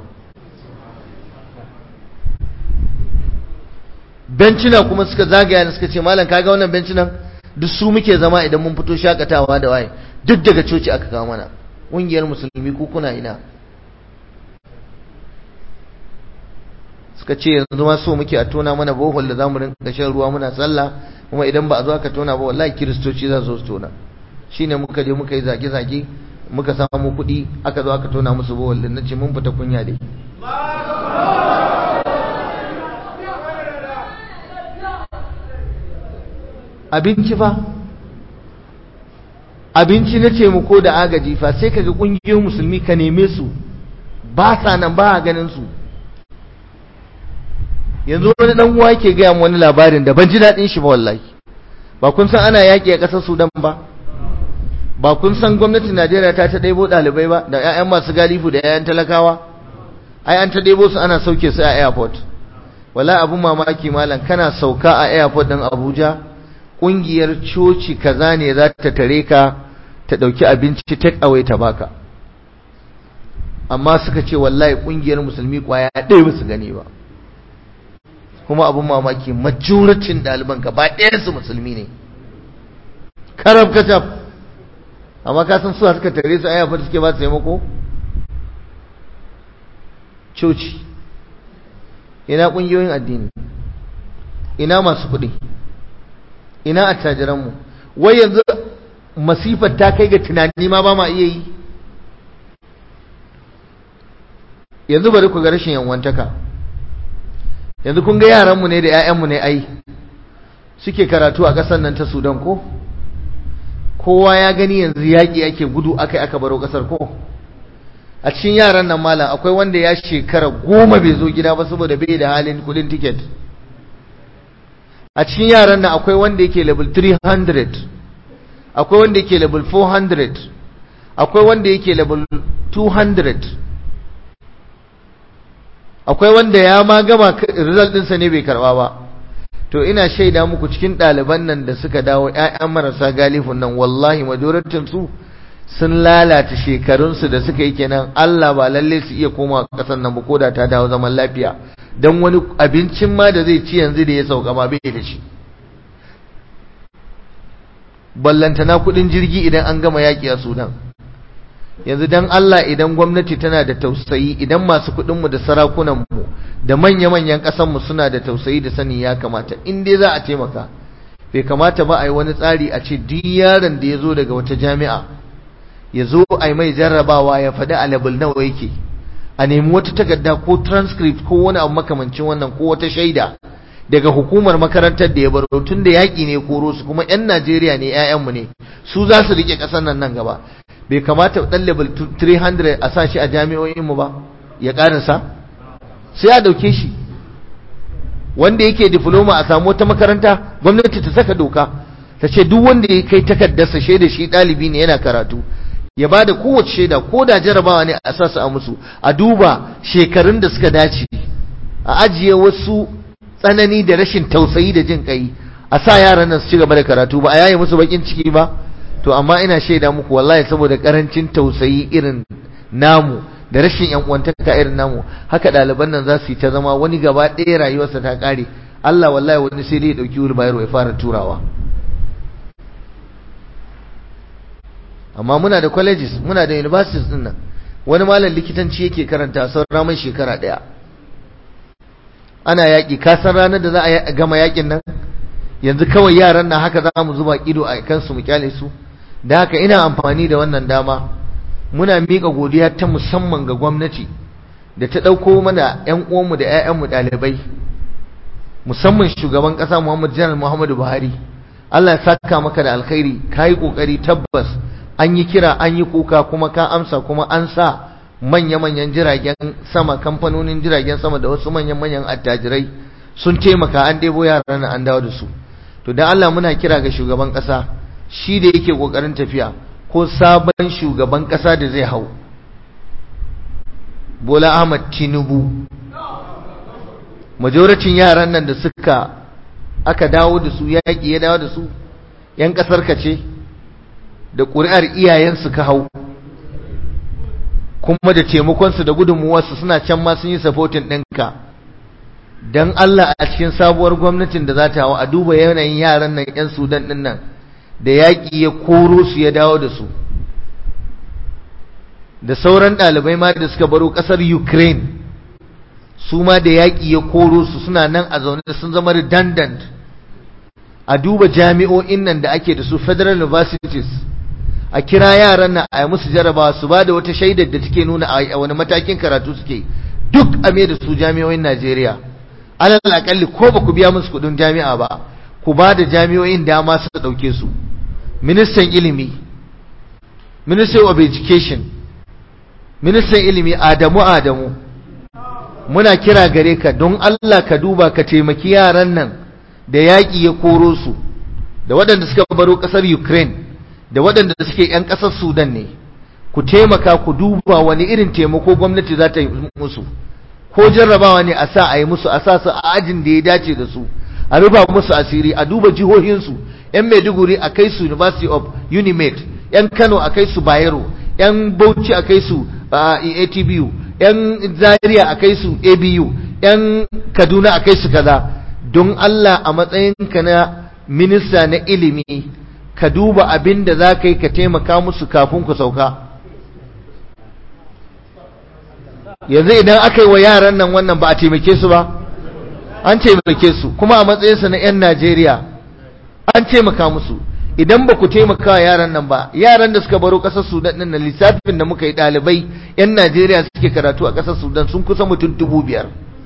bencina kuma suka zagaya da suka ce malam kaga wannan bencinan duk su muke zama idan mun fito shakatawa da waye duk daga coci aka kawo mana ƙungiyar musulmi ku kuna ina suka ce yanzu ma so muke a tona mana bohol da zamu rinka shan ruwa muna sallah kuma idan ba a zo aka tona ba wallahi kiristoci za su tona shine muka je muka yi zage-zage muka samu kuɗi aka zo aka tona musu bohol din nace mun fita kunya dai abinci fa abinci na ce ko da agaji fa sai kaga kungiyoyin musulmi ka neme su ba sa nan ba a ganin su yanzu wani dan uwa yake gaya mu wani labarin da ban ji daɗin shi ba wallahi ba kun san ana yaƙi a ƙasar Sudan ba ba kun san gwamnatin Najeriya ta ta ɗebo ɗalibai ba da 'ya'yan masu galifu da 'ya'yan talakawa ai an ta ɗebo su ana sauke su a airport wala abun mamaki malam kana sauka a airport ɗin Abuja ƙungiyar coci kaza ne za ta tare ka ta ɗauki abinci take away ta baka amma suka ce wallahi ƙungiyar musulmi ƙwaya ɗaya ba su gani ba kuma abin mamaki majoracin ɗaliban gaba su musulmi ne karab kacaf amma ka san suwa suka tare su ayyafa suke ba su taimako coci ina ƙungiyoyin addini ina masu kuɗi ina attajiranmu wai yanzu masifar ta kai ga tunani ma ba ma iya yi yanzu bari ku ga rashin yanwantaka yanzu kun ga yaranmu ne da 'ya'yanmu ne ai suke karatu a ƙasar nan ta sudan ko kowa ya gani yanzu yaƙi ake gudu aka aka baro ƙasar ko a cikin yaran nan malam akwai wanda ya shekara goma bai zo gida ba saboda bai da halin kudin tiket a cikin yaran nan akwai wanda yake level 300 akwai wanda yake level 400 akwai wanda yake level 200 akwai wanda ya ma gama result ɗinsa ne bai karɓa ba to ina shaida muku cikin ɗaliban nan da suka dawo ƴaƴan marasa galifun nan wallahi majoratin su sun lalata shekarunsu da suka yi kenan Allah ba lalle su iya koma ƙasar nan ba ko da ta dawo zaman lafiya dan wani abincin ma da zai ci yanzu da ya sauka ma bai da shi ballantana kuɗin jirgi idan an gama yaƙi a Sudan yanzu dan Allah idan gwamnati tana da tausayi idan masu kuɗinmu da sarakunanmu da manya-manyan ƙasanmu suna da tausayi da sani ya kamata in dai za a taimaka bai kamata ba a yi wani tsari a ce duk yaron da ya zo daga wata jami'a ya zo a yi mai jarrabawa ya faɗi a level nawa yake a nemi wata takarda ko transcript ko wani abu makamancin wannan ko wata shaida daga hukumar makarantar da ya baro tun da yaƙi ne koro su kuma 'yan Najeriya ne 'ya'yanmu ne su za su riƙe ƙasar nan nan gaba bai kamata ɗan level 300 a sa shi a jami'o'inmu ba ya ƙarisa sai a ɗauke shi wanda yake diploma a samu wata makaranta gwamnati ta saka doka ta ce duk wanda ya kai takardarsa shaida shi ɗalibi ne yana karatu ya ba da kowace shaida ko da jarabawa ne a sasa a musu a duba shekarun da suka dace a ajiye wasu tsanani da rashin tausayi da jin kai a sa yaran nan su ci gaba da karatu ba a yaye musu bakin ciki ba to amma ina shaida muku wallahi saboda karancin tausayi irin namu da rashin yan uwantaka irin namu haka ɗaliban nan za su yi ta zama wani gaba ɗaya rayuwarsa ta ƙare Allah wallahi wani sai dai ya ɗauki wulbayaro ya fara turawa amma muna da colleges muna da universities din nan wani malam likitanci yake karanta sauran mai shekara ɗaya ana yaƙi ka san ranar da za a gama yaƙin nan yanzu kawai yaran nan haka za mu zuba ido a kansu mu kyale su da haka ina amfani da wannan dama muna miƙa godiya ta musamman ga gwamnati da ta ɗauko mana 'yan uwanmu da 'ya'yanmu ɗalibai musamman shugaban ƙasa Muhammad Janar Muhammadu Buhari Allah ya saka maka da alkhairi ka yi ƙoƙari tabbas an yi kira an yi kuka kuma ka amsa kuma an sa manya-manyan jiragen sama kamfanonin jiragen sama da wasu manyan-manyan attajirai sun taimaka an ɗebo yaran an dawo da su to da Allah muna kira ga shugaban ƙasa shi da yake ƙoƙarin tafiya ko sabon shugaban ƙasa da zai hau Bola Ahmad Tinubu majoracin yaran nan da suka aka dawo da su yaƙi ya dawo da su ‘yan ƙasar ka ce da ƙuri'ar iyayensu ka hau kuma da taimakonsu da gudunmuwarsu suna can ma sun yi sapotin ɗinka don Allah a cikin sabuwar gwamnatin da za ta hau a duba yanayin yaran nan 'yan sudan ɗin nan da yaƙi ya koro su ya dawo da su da sauran ɗalibai ma da suka baro ƙasar ukraine su ma da yaƙi ya koro su suna nan a zaune sun zama redundant a duba jami'o'in nan da ake da su federal universities a kira yaran nan a yi musu jarabawa su ba da wata shaidar da take nuna a wani matakin karatu suke duk a da su jami'o'in najeriya alal akalli ko ba ku biya musu kudin jami'a ba ku ba da jami'o'in dama su ɗauke su ministan ilimi ministry of education ministan ilimi adamu adamu muna kira gare ka don allah ka duba ka taimaki yaran nan da yaƙi ya koro su da waɗanda suka baro ƙasar ukraine da waɗanda suke 'yan ƙasar sudan ne ku taimaka ku duba wani irin taimako gwamnati za ta yi musu ko jarrabawa ne a sa a yi musu a sa su a ajin da ya dace da su a rufa musu asiri a duba jihohinsu 'yan maiduguri a kai su university of unimed 'yan kano a kai su bayero 'yan bauchi a kai su atbu 'yan zaria a kai su abu 'yan kaduna a kai su kaza don allah a matsayinka na minista na ilimi ka duba abin da za ka yi ka taimaka musu kafin ku sauka yanzu idan aka yi wa yaran nan wannan ba a taimake su ba an taimake su kuma a matsayinsa na 'yan najeriya an taimaka musu idan ba ku taimaka wa yaran nan ba yaran da suka baro ƙasar sudan ɗin na lissafin da muka yi ɗalibai 'yan najeriya suke karatu a ƙasar sudan sun kusa mutum dubu biyar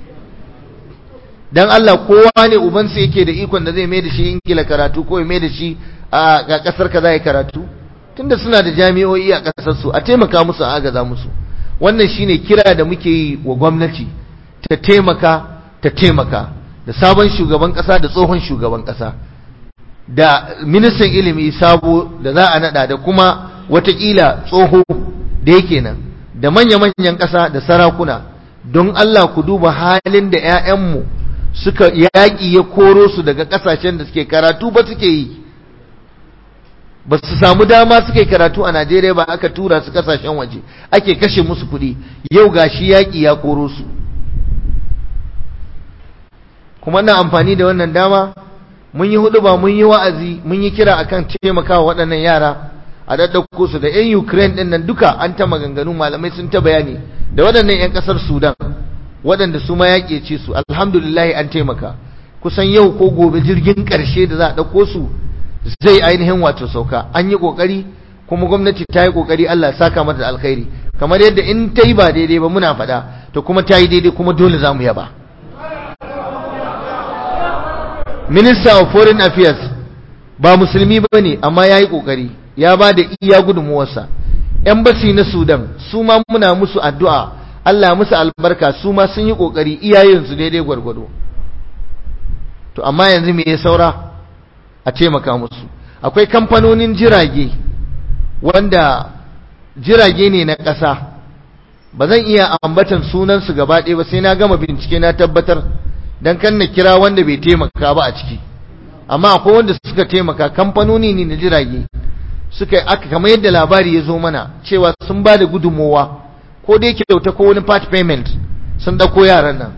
dan Allah kowa ne ubansa yake da ikon da zai mai da shi ingila karatu ko ya mai da shi a ga kasar ka zai karatu tunda suna da jami'o'i a kasar su a taimaka musu a agaza musu wannan shine kira da muke yi wa gwamnati ta taimaka ta taimaka da sabon shugaban kasa da tsohon shugaban kasa da ministan ilimi sabo da za a nada da kuma watakila tsoho da yake nan da manya-manyan kasa da sarakuna don Allah ku duba halin da 'ya'yanmu suka yaƙi ya koro su daga ƙasashen da suke karatu ba suke yi ba su samu dama suke karatu a Najeriya ba aka tura su ƙasashen waje ake kashe musu kuɗi yau gashi yaƙi ya koro su kuma na amfani da wannan dama mun yi hudu ba mun yi wa'azi mun yi kira akan taimakawa waɗannan yara a daddauko su da 'yan Ukraine ɗin nan duka an ta maganganu malamai sun ta bayani da waɗannan 'yan ƙasar Sudan waɗanda su ma yaƙe ce su alhamdulillah an taimaka kusan yau ko gobe jirgin ƙarshe da za a ɗauko su zai ainihin wato sauka an yi ƙoƙari kuma gwamnati ta yi ƙoƙari Allah saka mata da alkhairi kamar yadda in ta yi ba daidai ba muna faɗa to kuma ta yi daidai kuma dole za mu yaba minister of foreign affairs ba musulmi ba ne amma ya yi ƙoƙari ya ba da iya gudunmuwarsa embassy na sudan su ma muna musu addu'a Allah musu albarka su ma sun yi kokari iyayensu daidai gwargwado to amma yanzu me ya saura a taimaka musu akwai kamfanonin jirage wanda jirage ne na ƙasa ba zan iya ambatan sunansu gaba ɗaya ba sai na gama bincike na tabbatar don kan na kira wanda bai taimaka ba a ciki amma akwai wanda suka taimaka kamfanoni ne na jirage suka aka kamar yadda labari ya zo mana cewa sun ba da gudunmowa ko dai kyauta ko wani part payment sun dauko yaran nan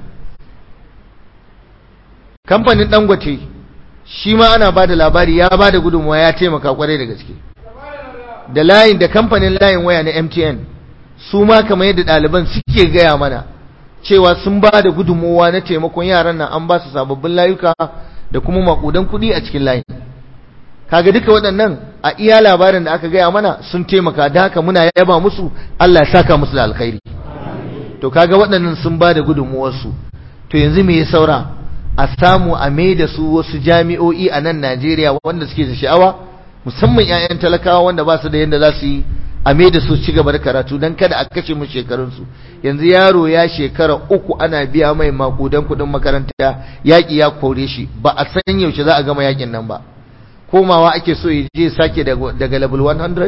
kamfanin dangote shi ma ana ba da labari ya ba da gudunmuwa ya taimaka kwarai da gaske da layin da kamfanin layin waya na mtn su ma kamar yadda ɗaliban suke gaya mana cewa sun ba da gudunmuwa na taimakon yaran nan an ba su sababbin layuka da kuma makudan kuɗi a cikin layin kaga duka waɗannan a iya labarin da aka gaya mana sun taimaka da haka muna yaba musu Allah ya saka musu da alkhairi to kaga waɗannan sun ba da gudunmuwarsu to yanzu me ya saura a samu a mai da su wasu jami'o'i a nan Najeriya wanda suke da sha'awa musamman 'ya'yan talakawa wanda ba su da yadda za su yi a mai da su ci gaba da karatu don kada a kashe mu shekarunsu yanzu yaro ya shekara uku ana biya mai makudan kuɗin makaranta yaƙi ya kore shi ba a san yaushe za a gama yaƙin nan ba komawa ake so ya je sake daga level 100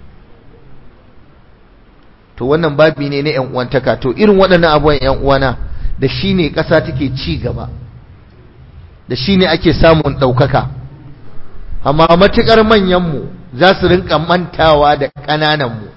to wannan babi ne na 'yan uwantaka to irin waɗannan abubuwan 'yan uwana da shi ne ƙasa take ci gaba da shi ne ake samun ɗaukaka amma matuƙar manyanmu za su rinka mantawa da ƙanananmu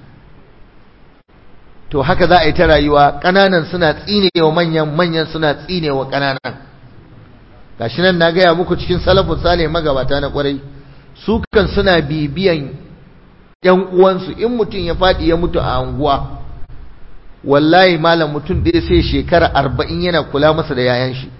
to haka za a yi ta rayuwa ƙananan suna tsinewa manyan manyan suna tsinewa ƙananan gashi nan na gaya muku cikin salafin sale magabata na ƙwarai su kan suna bibiyan yan uwansu in mutum ya faɗi ya mutu a anguwa wallahi malam mutum ɗaya sai shekara arba'in yana kula masa da yayan shi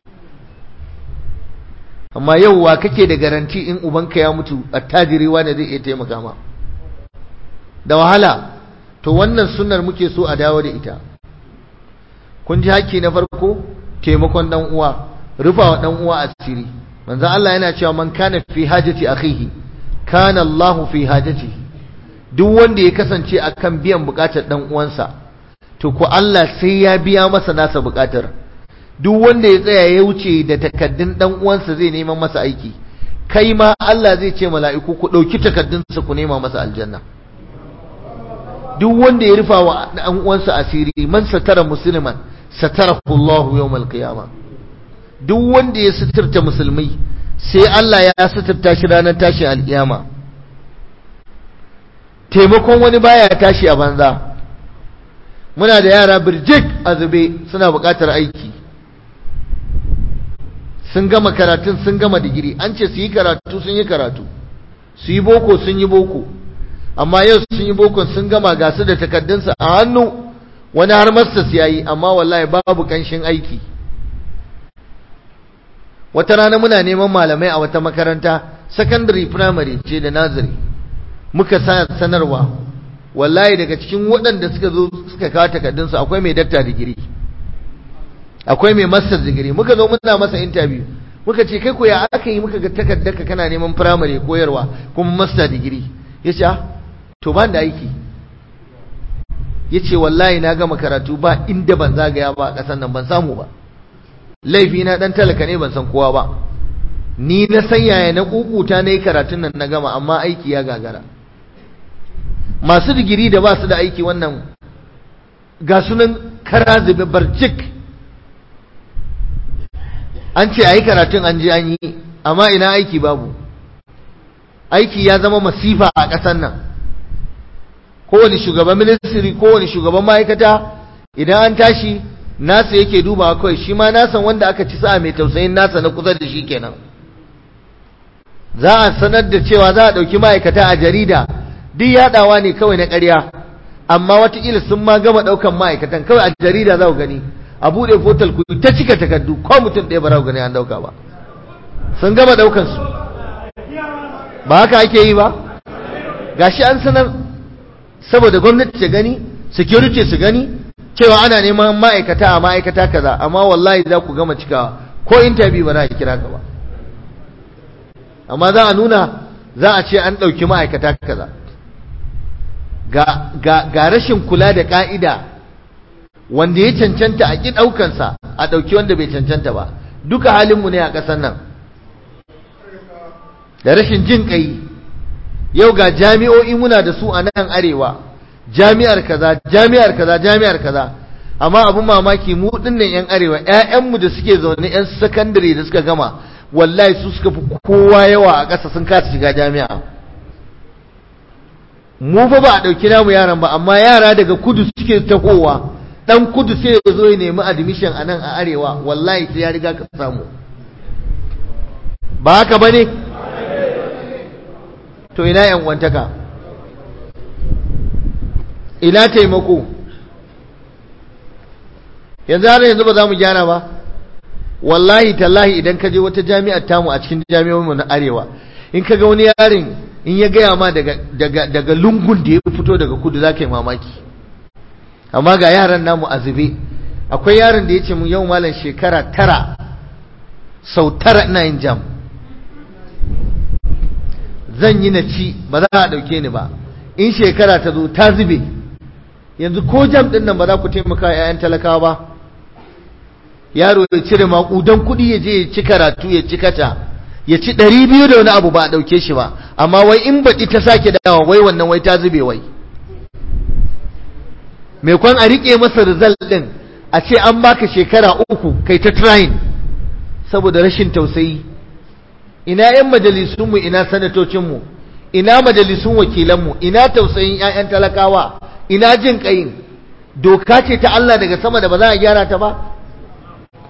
amma yau wa kake da garanti in ubanka ya mutu attajiri wanda zai iya taimaka ma da wahala to wannan sunnar muke so a dawo da ita kun ji haƙƙi na farko taimakon dan uwa rufawa dan uwa asiri manzo Allah yana cewa man kana fi hajati akhihi kana Allahu fi hajati duk wanda ya kasance akan biyan bukatar dan uwansa to ko Allah sai ya biya masa nasa bukatar duk wanda ya tsaya ya wuce da takaddun dan uwansa zai neman masa aiki kai ma Allah zai ce mala'iku ku dauki takaddunsa ku nema masa aljanna duk wanda ya rufa wa dan uwansa asiri man satara musliman satarahu Allahu yawmal qiyamah duk wanda ya suturta musulmai sai Allah ya suturta shi ranar tashin alkiyama taimakon wani baya tashi a banza muna da yara birjik a zube suna buƙatar aiki sun gama karatun sun gama digiri an ce su yi karatu sun yi karatu su yi boko sun yi boko amma yau sun yi boko sun gama ga su da takaddunsa a hannu wani har masters ya yi amma wallahi babu ƙanshin aiki wata rana muna neman malamai a wata makaranta secondary primary ce da nazari muka sa sanarwa wallahi daga cikin waɗanda suka zo suka kawo takardunsu akwai mai dakta digiri akwai mai master digiri muka zo muna masa interview muka ce kai ko ya aka yi muka ga takardarka kana neman primary koyarwa kuma master digiri ya ce to ban da aiki ya ce wallahi na gama karatu ba inda ban zagaya ba a ƙasar nan ban samu ba laifi na dan talaka ne ban san kowa ba ni na san yaya na kukuta na yi karatun nan na gama amma aiki ya gagara masu digiri da ba su da aiki wannan ga sunan kara zube barcik an ce a yi karatun an je an yi amma ina aiki babu aiki ya zama masifa a ƙasar nan kowane shugaban ministry kowane shugaban ma'aikata idan an tashi nasa yake dubawa kawai shi ma nasan wanda aka ci sa'a mai tausayin nasa na kusa da shi kenan za a sanar da cewa za a ɗauki ma'aikata a jarida duk yaɗawa ne kawai na ƙarya amma watakila sun ma gama ɗaukan ma'aikatan kawai a jarida za ku gani a buɗe fotal ku ta cika takardu ko mutum ɗaya ba za ku gani an ɗauka ba sun gama ɗaukan su ba haka ake yi ba gashi an sanar saboda gwamnati ta gani security su gani cewa ana neman ma'aikata a ma'aikata kaza amma wallahi za ku gama cikawa ko interview ba za a kira ka ba amma za a nuna za a ce an ɗauki ma'aikata kaza ga, ga, ga rashin kula da ƙa'ida wanda ya cancanta a ƙi ɗaukansa a ɗauki wanda bai cancanta ba duka halinmu ne a ƙasar nan da rashin jin ƙai yau ga jami'o'i muna da su a nan arewa jami'ar kaza jami'ar kaza jami'ar kaza amma abin mamaki mu dinnan yan arewa ƴaƴanmu da suke zaune yan sakandare da suka gama wallahi su suka fi kowa yawa a ƙasa sun kasa shiga jami'a mu fa ba a ɗauki namu yaran ba amma yara daga kudu suke tahowa dan kudu sai ya zo ya nemi admission a nan a arewa wallahi sai ya riga ka samu ba haka bane to ina yan wantaka ina taimako yanzu har yanzu ba za mu gyara ba wallahi tallahi idan ka je wata jami'ar tamu a cikin jami'o'inmu na arewa in ka ga wani yarin in ya gaya ma daga, daga, daga lungun da ya fito daga kudu za ka yi mamaki amma ga yaran namu a zube akwai yaron da ya ce mun yau malam shekara tara sau tara ina yin jam zan yi na ci ba za a ɗauke ni ba in shekara ta zo ta zube yanzu ko jam ɗin nan ba za ku taimaka ‘ya'yan talakawa ba yaro ya cire maƙudan kuɗi ya je ya ci karatu ya ci kata ya ci ɗari biyu da wani abu ba a ɗauke shi ba amma wai in baɗi ta sake dawa wai wannan wai ta zube wai mai kwan a riƙe masa result ɗin a ce an baka shekara uku kai ta trying saboda rashin tausayi ina 'yan majalisunmu ina sanatocinmu ina majalisun wakilanmu ina tausayin 'ya'yan talakawa ina jin ƙayin doka ce ta Allah daga sama da ba za a gyara ta ba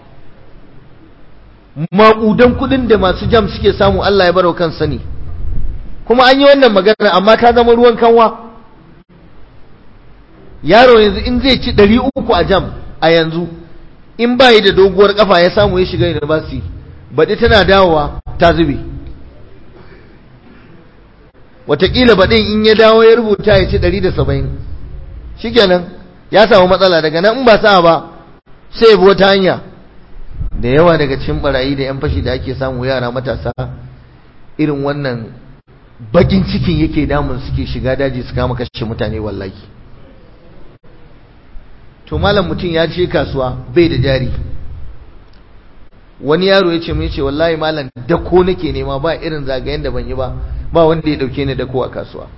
maƙudan kuɗin da masu jam suke samu Allah ya baro kan sani kuma an yi wannan magana amma ta zama ruwan kanwa yaro yanzu in zai ci ɗari uku a jam a yanzu in ba yi da doguwar kafa ya samu ya shiga university baɗi tana dawowa ta zube watakila baɗin in ya dawo ya rubuta ya ci ɗari da saba'in shikenan ya samu matsala daga nan in ba sa ba sai ya bi wata hanya da yawa daga cikin barayi da yan fashi da ake samu yara matasa irin wannan bakin cikin yake damun suke shiga daji su kama kashe mutane wallahi to malam mutum ya ce kasuwa bai da jari wani yaro ya ce mai ce wallahi malam dako nake nema ba irin zagayen da ban yi ba ba wanda ya dauke ni dako a kasuwa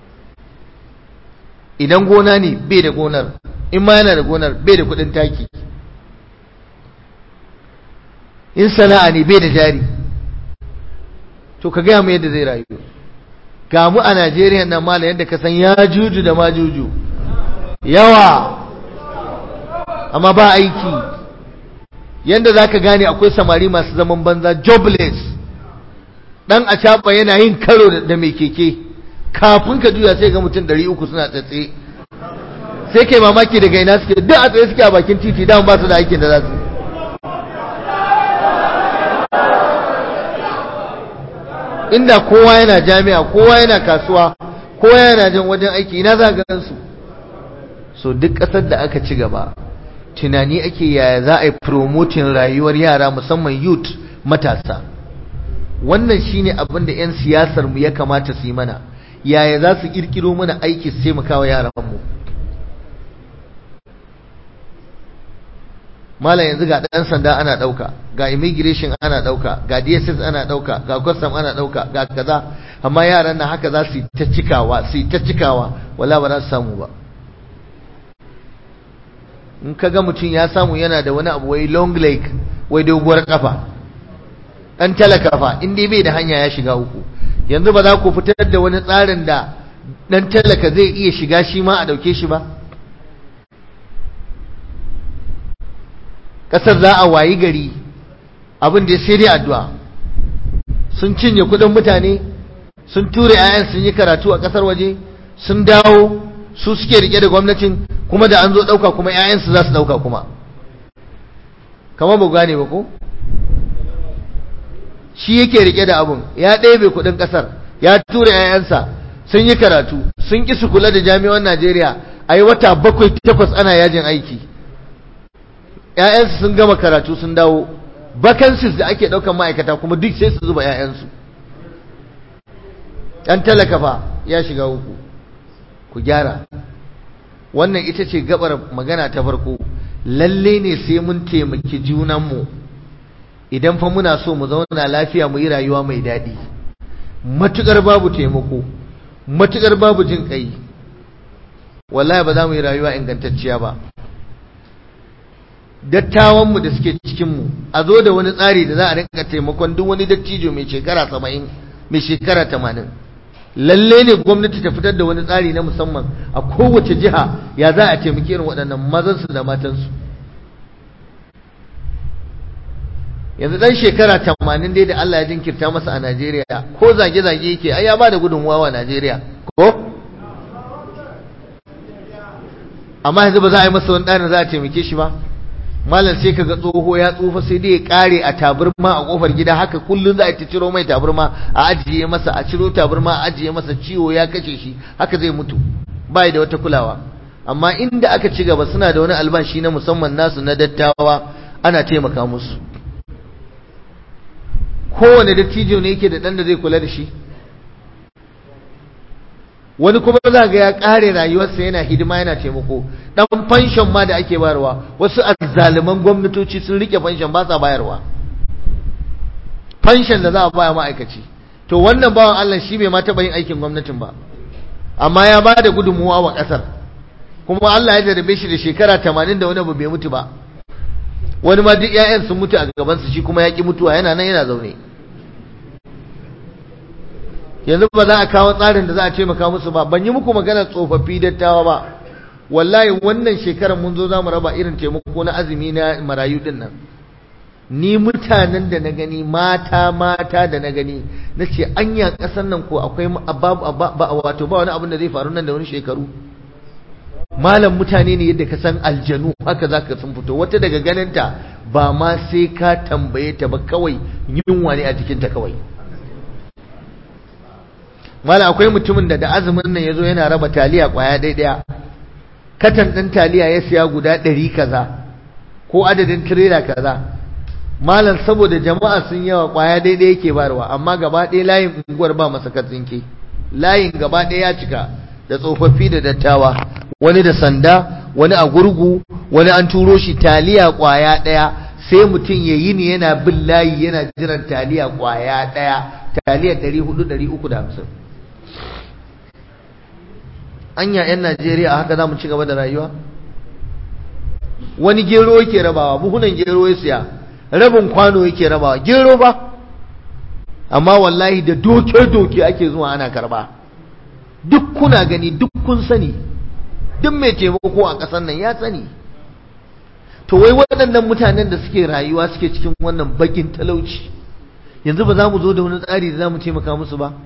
idan gona ne bai da gonar in ma yana da gonar bai da kudin taki in sana'a ne bai da jari to ka gaya mu yadda zai rayu ga mu a Najeriya nan malam yadda ka san ya juju da ma juju yawa amma ba aiki yadda za ka gane akwai samari masu zaman banza jobless dan a caɓa yana yin karo da mai keke kafin ka juya sai ga mutum 300 suna tsatse sai kai mamaki daga ina suke duk a tsaye suke a bakin titi dan ba su da aikin da za su inda kowa yana jami'a kowa yana kasuwa kowa yana jan wajen aiki ina za ga su so duk ƙasar da aka ci gaba tunani ake yaya za a yi promoting rayuwar yara musamman youth matasa wannan shine abin da 'yan siyasar mu ya kamata su yi mana yaya za su kirkiro mana aiki su taimaka wa yaran mu malam yanzu ga ɗan sanda ana ɗauka ga immigration ana ɗauka ga dss ana ɗauka ga custom ana ɗauka ga kaza amma yaran na haka za su yi ta cikawa su yi ta cikawa wala ba za su samu ba in ka ga mutum ya samu yana da wani abu wai long leg wai doguwar kafa ɗan talaka fa in dai bai da hanya ya shiga uku yanzu ba za ku fitar da wani tsarin da ɗan talaka zai iya shiga shi ma a ɗauke shi ba ƙasar za a wayi gari abin da sai dai addu'a sun cinye kuɗin mutane sun ture 'ya'yan sun yi karatu a ƙasar waje sun dawo su suke rike da gwamnatin kuma da an zo ɗauka kuma 'ya'yansu za su ɗauka kuma kama ba gane ba ko shi yake rike da abun ya ɗebe kuɗin ƙasar ya tura 'ya'yansa sun yi karatu sun ƙi su kula da jami'an najeriya a yi wata bakwai takwas ana yajin aiki 'ya'yansu sun gama karatu sun dawo vacancies da ake ɗaukan ma'aikata kuma duk sai su zuba 'ya'yansu ɗan talaka fa ya shiga uku ku gyara wannan ita ce gabar magana ta farko lalle ne sai mun taimaki junanmu idan fa muna so mu zauna lafiya mu yi rayuwa mai daɗi matukar babu taimako matukar babu jin kai wallahi ba za mu yi rayuwa ingantacciya ba dattawanmu da suke cikinmu a zo da wani tsari da za a rinka taimakon duk wani dattijo mai shekara saba'in mai shekara tamanin lalle ne gwamnati ta fitar da wani tsari na musamman a kowace jiha ya za a taimaki irin waɗannan mazansu da matansu yanzu ɗan shekara tamanin dai da Allah ya jinkirta masa a Najeriya ko zage-zage yake ai ya ba da gudunmuwa wa Najeriya ko amma yanzu ba za a yi masa wani ɗanin za a taimake shi ba malam sai kaga tsoho ya tsufa sai dai ya kare a taburma a kofar gida haka kullun za a ta ciro mai taburma a ajiye masa a ciro taburma a ajiye masa ciwo ya kace shi haka zai mutu bai da wata kulawa amma inda aka ci gaba suna da wani albashi na musamman nasu na dattawa ana taimaka musu kowane dattijo ne yake da dan da zai kula da shi wani kuma za ga ya kare rayuwarsa yana hidima yana taimako dan fanshon ma da ake bayarwa wasu azzaliman gwamnatoci sun rike fanshon ba sa bayarwa fanshon da za a baya ma'aikaci to wannan bawan Allah shi bai ma taɓa yin aikin gwamnatin ba amma ya ba da gudunmuwa wa ƙasar kuma Allah ya jarabe shi da shekara tamanin da wani abu bai mutu ba wani ma duk 'ya'yan sun mutu a gabansu shi kuma ya ƙi mutuwa yana nan yana zaune yanzu ba za a kawo tsarin da za a taimaka musu ba ban yi muku magana tsofaffi dattawa ba wallahi wannan shekarar mun zo za mu raba irin taimako na azumi na marayu din nan ni mutanen da na gani mata mata da na gani na ce anya ƙasar nan ko akwai wato ba wani abin da zai faru nan da wani shekaru malam mutane ne yadda ka san aljanu haka za ka sun fito wata daga ganinta ba ma sai ka tambaye ta ba kawai yunwa ne a jikinta kawai malam akwai mutumin da da azumin nan ya zo yana raba taliya kwaya ɗaya katan ɗin taliya ya siya guda ɗari kaza ko adadin tirela kaza malam saboda jama'a sun yawa kwaya daidai yake barwa amma gaba ɗaya layin unguwar ba masa katsinke layin gaba ɗaya ya cika da tsofaffi da dattawa wani da sanda wani a gurgu wani an turo shi taliya kwaya ɗaya sai mutum ya yi ni yana bin layi yana jiran taliya kwaya ɗaya taliya ɗari hudu ɗari uku da hamsin anya 'yan najeriya a haka za mu ci gaba da rayuwa wani gero yake rabawa buhunan gero ya siya rabin kwano yake rabawa gero ba amma wallahi da doke-doke ake zuwa ana karba duk kuna gani duk kun sani duk mai taimako a ƙasar nan ya sani to wai waɗannan mutanen da suke rayuwa suke cikin wannan bakin talauci yanzu ba za mu zo da wani tsari da za mu taimaka musu ba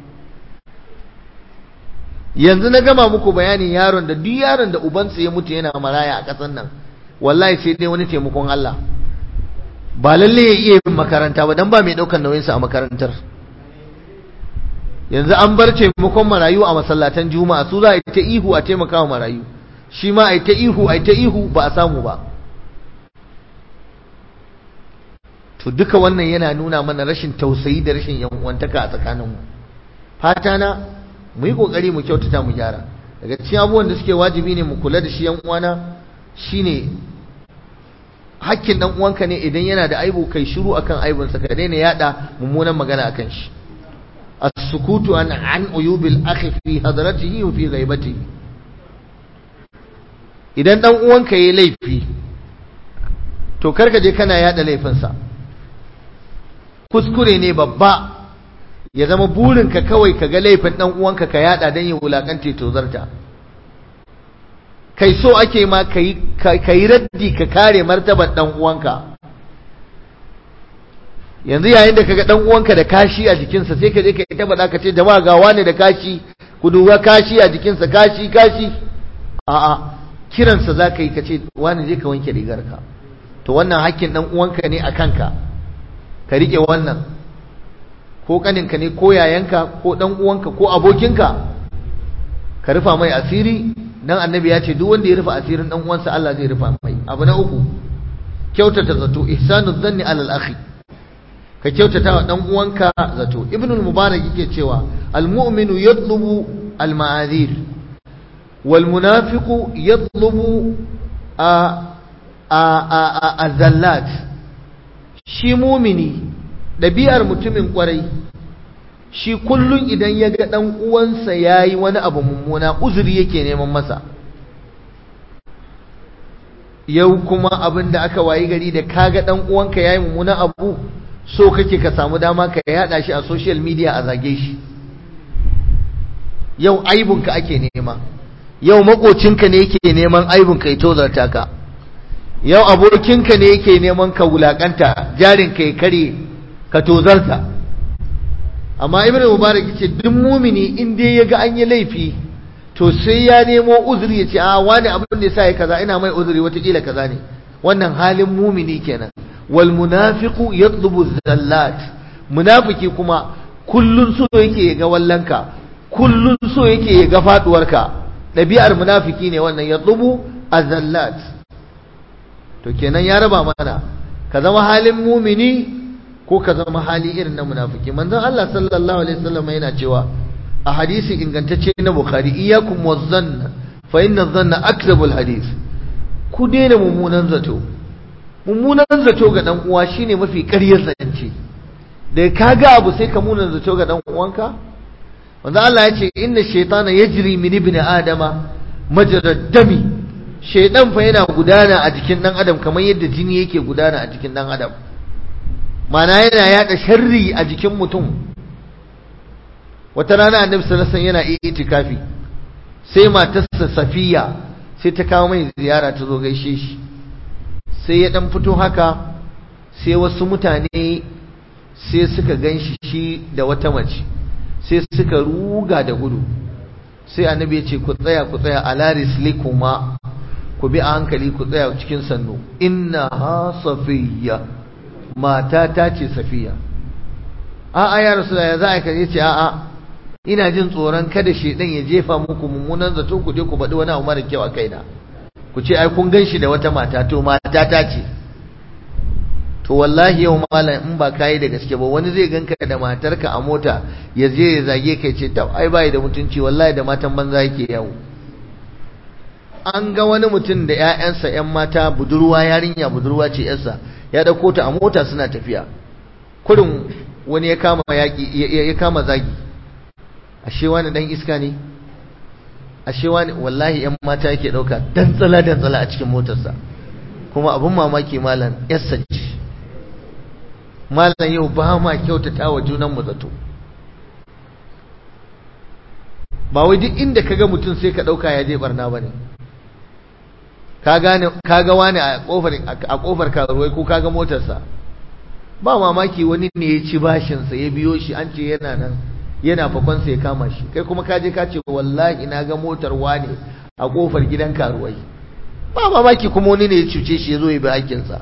yanzu na gama muku bayanin yaron da duk yaron da ubansa ya mutu yana maraya a ƙasar nan wallahi sai dai wani taimakon Allah ba lalle ya iya yin makaranta ba dan ba mai daukar nauyinsa a makarantar yanzu an bar taimakon marayu a masallatan juma'a su za a yi ta ihu a taimaka wa marayu shi ma a yi ta ihu a yi ta ihu ba a samu ba to duka wannan yana nuna mana rashin tausayi da rashin yan'uwantaka a tsakaninmu fata na mu yi kokari mu kyautata mu gyara daga cikin abubuwan da suke wajibi ne mu kula da shi yan uwana shine hakkin dan uwanka ne idan yana da aibu kai shiru akan aibunsa ka daina yada mummunan magana akan shi as-sukutu an an uyubil akhi fi hadratihi wa fi ghaibatihi idan dan uwanka yayi laifi to karka je kana yada laifinsa kuskure ne babba ya zama burinka kawai ka ga laifin dan uwanka ka yada dan ya wulakante to zarta kai so ake ma ka yi raddi ka kare martabar dan uwanka yanzu yayin da kaga dan uwanka da kashi a jikinsa sai ka je ka ta faɗa ka ce jama'a ga wani da kashi ku duba kashi a jikinsa kashi kashi a'a kiransa za ka yi ka ce wani je ka wanke rigarka to wannan hakkin dan uwanka ne a kanka ka rike wannan ko kaninka ne ko yayanka ko dan uwanka ko abokinka ka rufa mai asiri dan annabi ya ce duk wanda ya rufa asirin dan uwansa Allah zai rufa mai abu na uku kyautata zato ihsanu dhanni alal akhi ka kyautata wa dan uwanka zato ibn al-mubarak yake cewa al-mu'minu yatlubu al-ma'azir wal munafiqu yatlubu a a a azallat shi mumini ɗabi'ar mutumin kwarai shi kullum idan ya ga ɗan uwansa ya yi wani abu mummuna uzuri yake neman masa yau kuma abin da aka wayi gari da kaga ɗan uwanka ya yi mummuna abu so kake ka samu dama ka yaɗa shi a social media a zage shi yau aibunka ake nema yau makocinka ne yake neman aibunka ya tozarta ka yau abokinka ne yake neman ka wulakanta jarinka ya kare ka tozarta amma ibn mubarak yace duk mumini in dai yaga an yi laifi to sai ya nemo uzuri yace a wani abin da yasa ya kaza ina mai uzuri watakila kaza ne wannan halin mumini kenan wal munafiqu yatlubu zallat munafiki kuma kullun so yake ya ga wallanka kullun so yake ya ga faduwarka dabi'ar munafiki ne wannan yatlubu azallat to kenan ya raba mana ka zama halin mumini ko ka zama hali irin na munafiki manzon Allah sallallahu alaihi wasallam yana cewa a hadisi ingantacce na Bukhari iyyakum wazanna fa inna dhanna akzabul hadith ku daina mummunan zato mummunan zato ga dan uwa shine mafi ƙaryar zance da ka ga abu sai ka munan zato ga dan uwanka manzon Allah ya ce inna shaytana yajri min ibn adama majrad dami shaydan fa yana gudana a jikin dan adam kamar yadda jini yake gudana a jikin dan adam mana yana yada sharri a jikin mutum wata rana annabi sallallahu alaihi yana itikafi sai matarsa safiya sai ta kawo mai ziyara ta zo gaishe shi sai ya dan fito haka sai wasu mutane sai suka gan shi shi da wata mace sai suka ruga da gudu sai annabi ya ce ku tsaya ku tsaya ala rislikuma ku bi a hankali ku tsaya cikin sannu inna ha safiya mata ta ce safiya a'a ya rasu ya za a kaje ce a'a ina jin tsoron kada shedan ya jefa muku mummunan zato ku je ku baɗi wani abu mara kyau a kaina ku ce ai kun gan shi da wata mata to mata ta ce to wallahi yau malam in ba kayi da gaske ba wani zai ganka da matarka a mota ya je ya zage kai ce ta ai bai da mutunci wallahi da matan banza yake yawo an ga wani mutum da ƴaƴansa ƴan mata budurwa yarinya budurwa ce ƴarsa ya dauko ta a mota suna tafiya kurin wani ya kama yaki ya kama zagi ashe wani dan iska ne ashe wani wallahi ƴan mata yake dauka dan tsala dan tsala a cikin motarsa kuma abun mamaki malam ƴarsa ce malam yau ba ma kyautata wa junanmu zato ba wai duk inda kaga mutum sai ka dauka ya je barna bane ka gane kaga wani a kofar a kofar karuwai ko kaga motarsa ba mamaki wani ne ya ci bashin sa ya biyo shi an ce yana nan yana fakon sa ya kama shi kai kuma ka je ka ce wallahi na ga motar wani a kofar gidan karuwai ba mamaki kuma wani ne ya cuce shi ya zo ya bi hakkin sa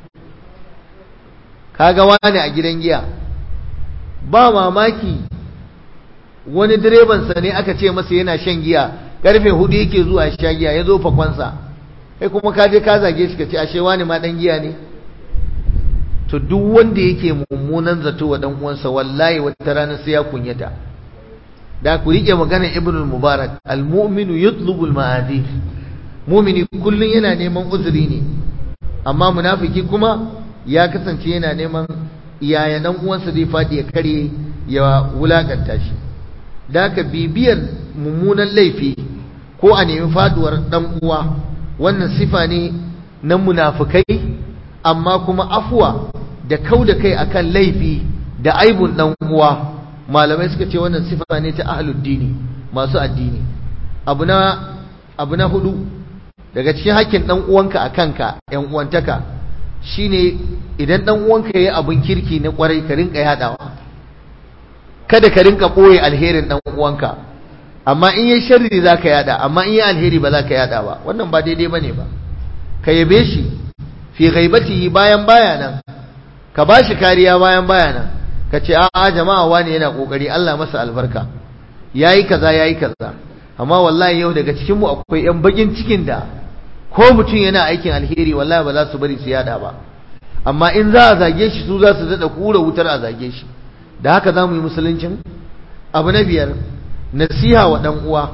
kaga wani a gidan giya ba mamaki wani direbansa ne aka ce masa yana shan giya karfe hudu yake zuwa sha giya ya zo fakonsa kai kuma ka je ka zage shi ka ce ashe wani ma dan giya ne to duk wanda yake mummunan zato wa dan uwansa wallahi wata rana sai ya kunyata da ku rike maganar ibnul mubarak almu'minu yatlubu alma'adi mu'mini kullun yana neman uzuri ne amma munafiki kuma ya kasance yana neman yaya dan uwansa zai fadi ya kare ya wulakanta shi da ka bibiyar mummunan laifi ko a nemi faduwar dan uwa wannan sifa ne na munafikai amma kuma afuwa da kau da kai akan laifi da aibun dan uwa malamai suka ce wannan sifa ne ta ahlud dini masu addini abu na abu na hudu daga cikin hakkin dan uwanka akan ka yan uwantaka shine idan dan uwanka yayi abun kirki na kwarai ka rinka yadawa kada ka rinka boye alherin dan uwanka amma in yayi sharri zaka yada amma in yayi alheri ba zaka yada ba wannan ba daidai bane ba ka yabe shi fi ghaibatihi bayan baya nan ka bashi kariya bayan baya nan ka ce a'a jama'a wani yana kokari Allah masa albarka yayi kaza yayi kaza amma wallahi yau daga cikin mu akwai yan bakin cikin da ko mutum yana aikin alheri wallahi ba za su bari su yada ba amma in za a zage shi su za su dada kura wutar a zage shi da haka za mu yi musuluncin abu na biyar nasiha wa dan uwa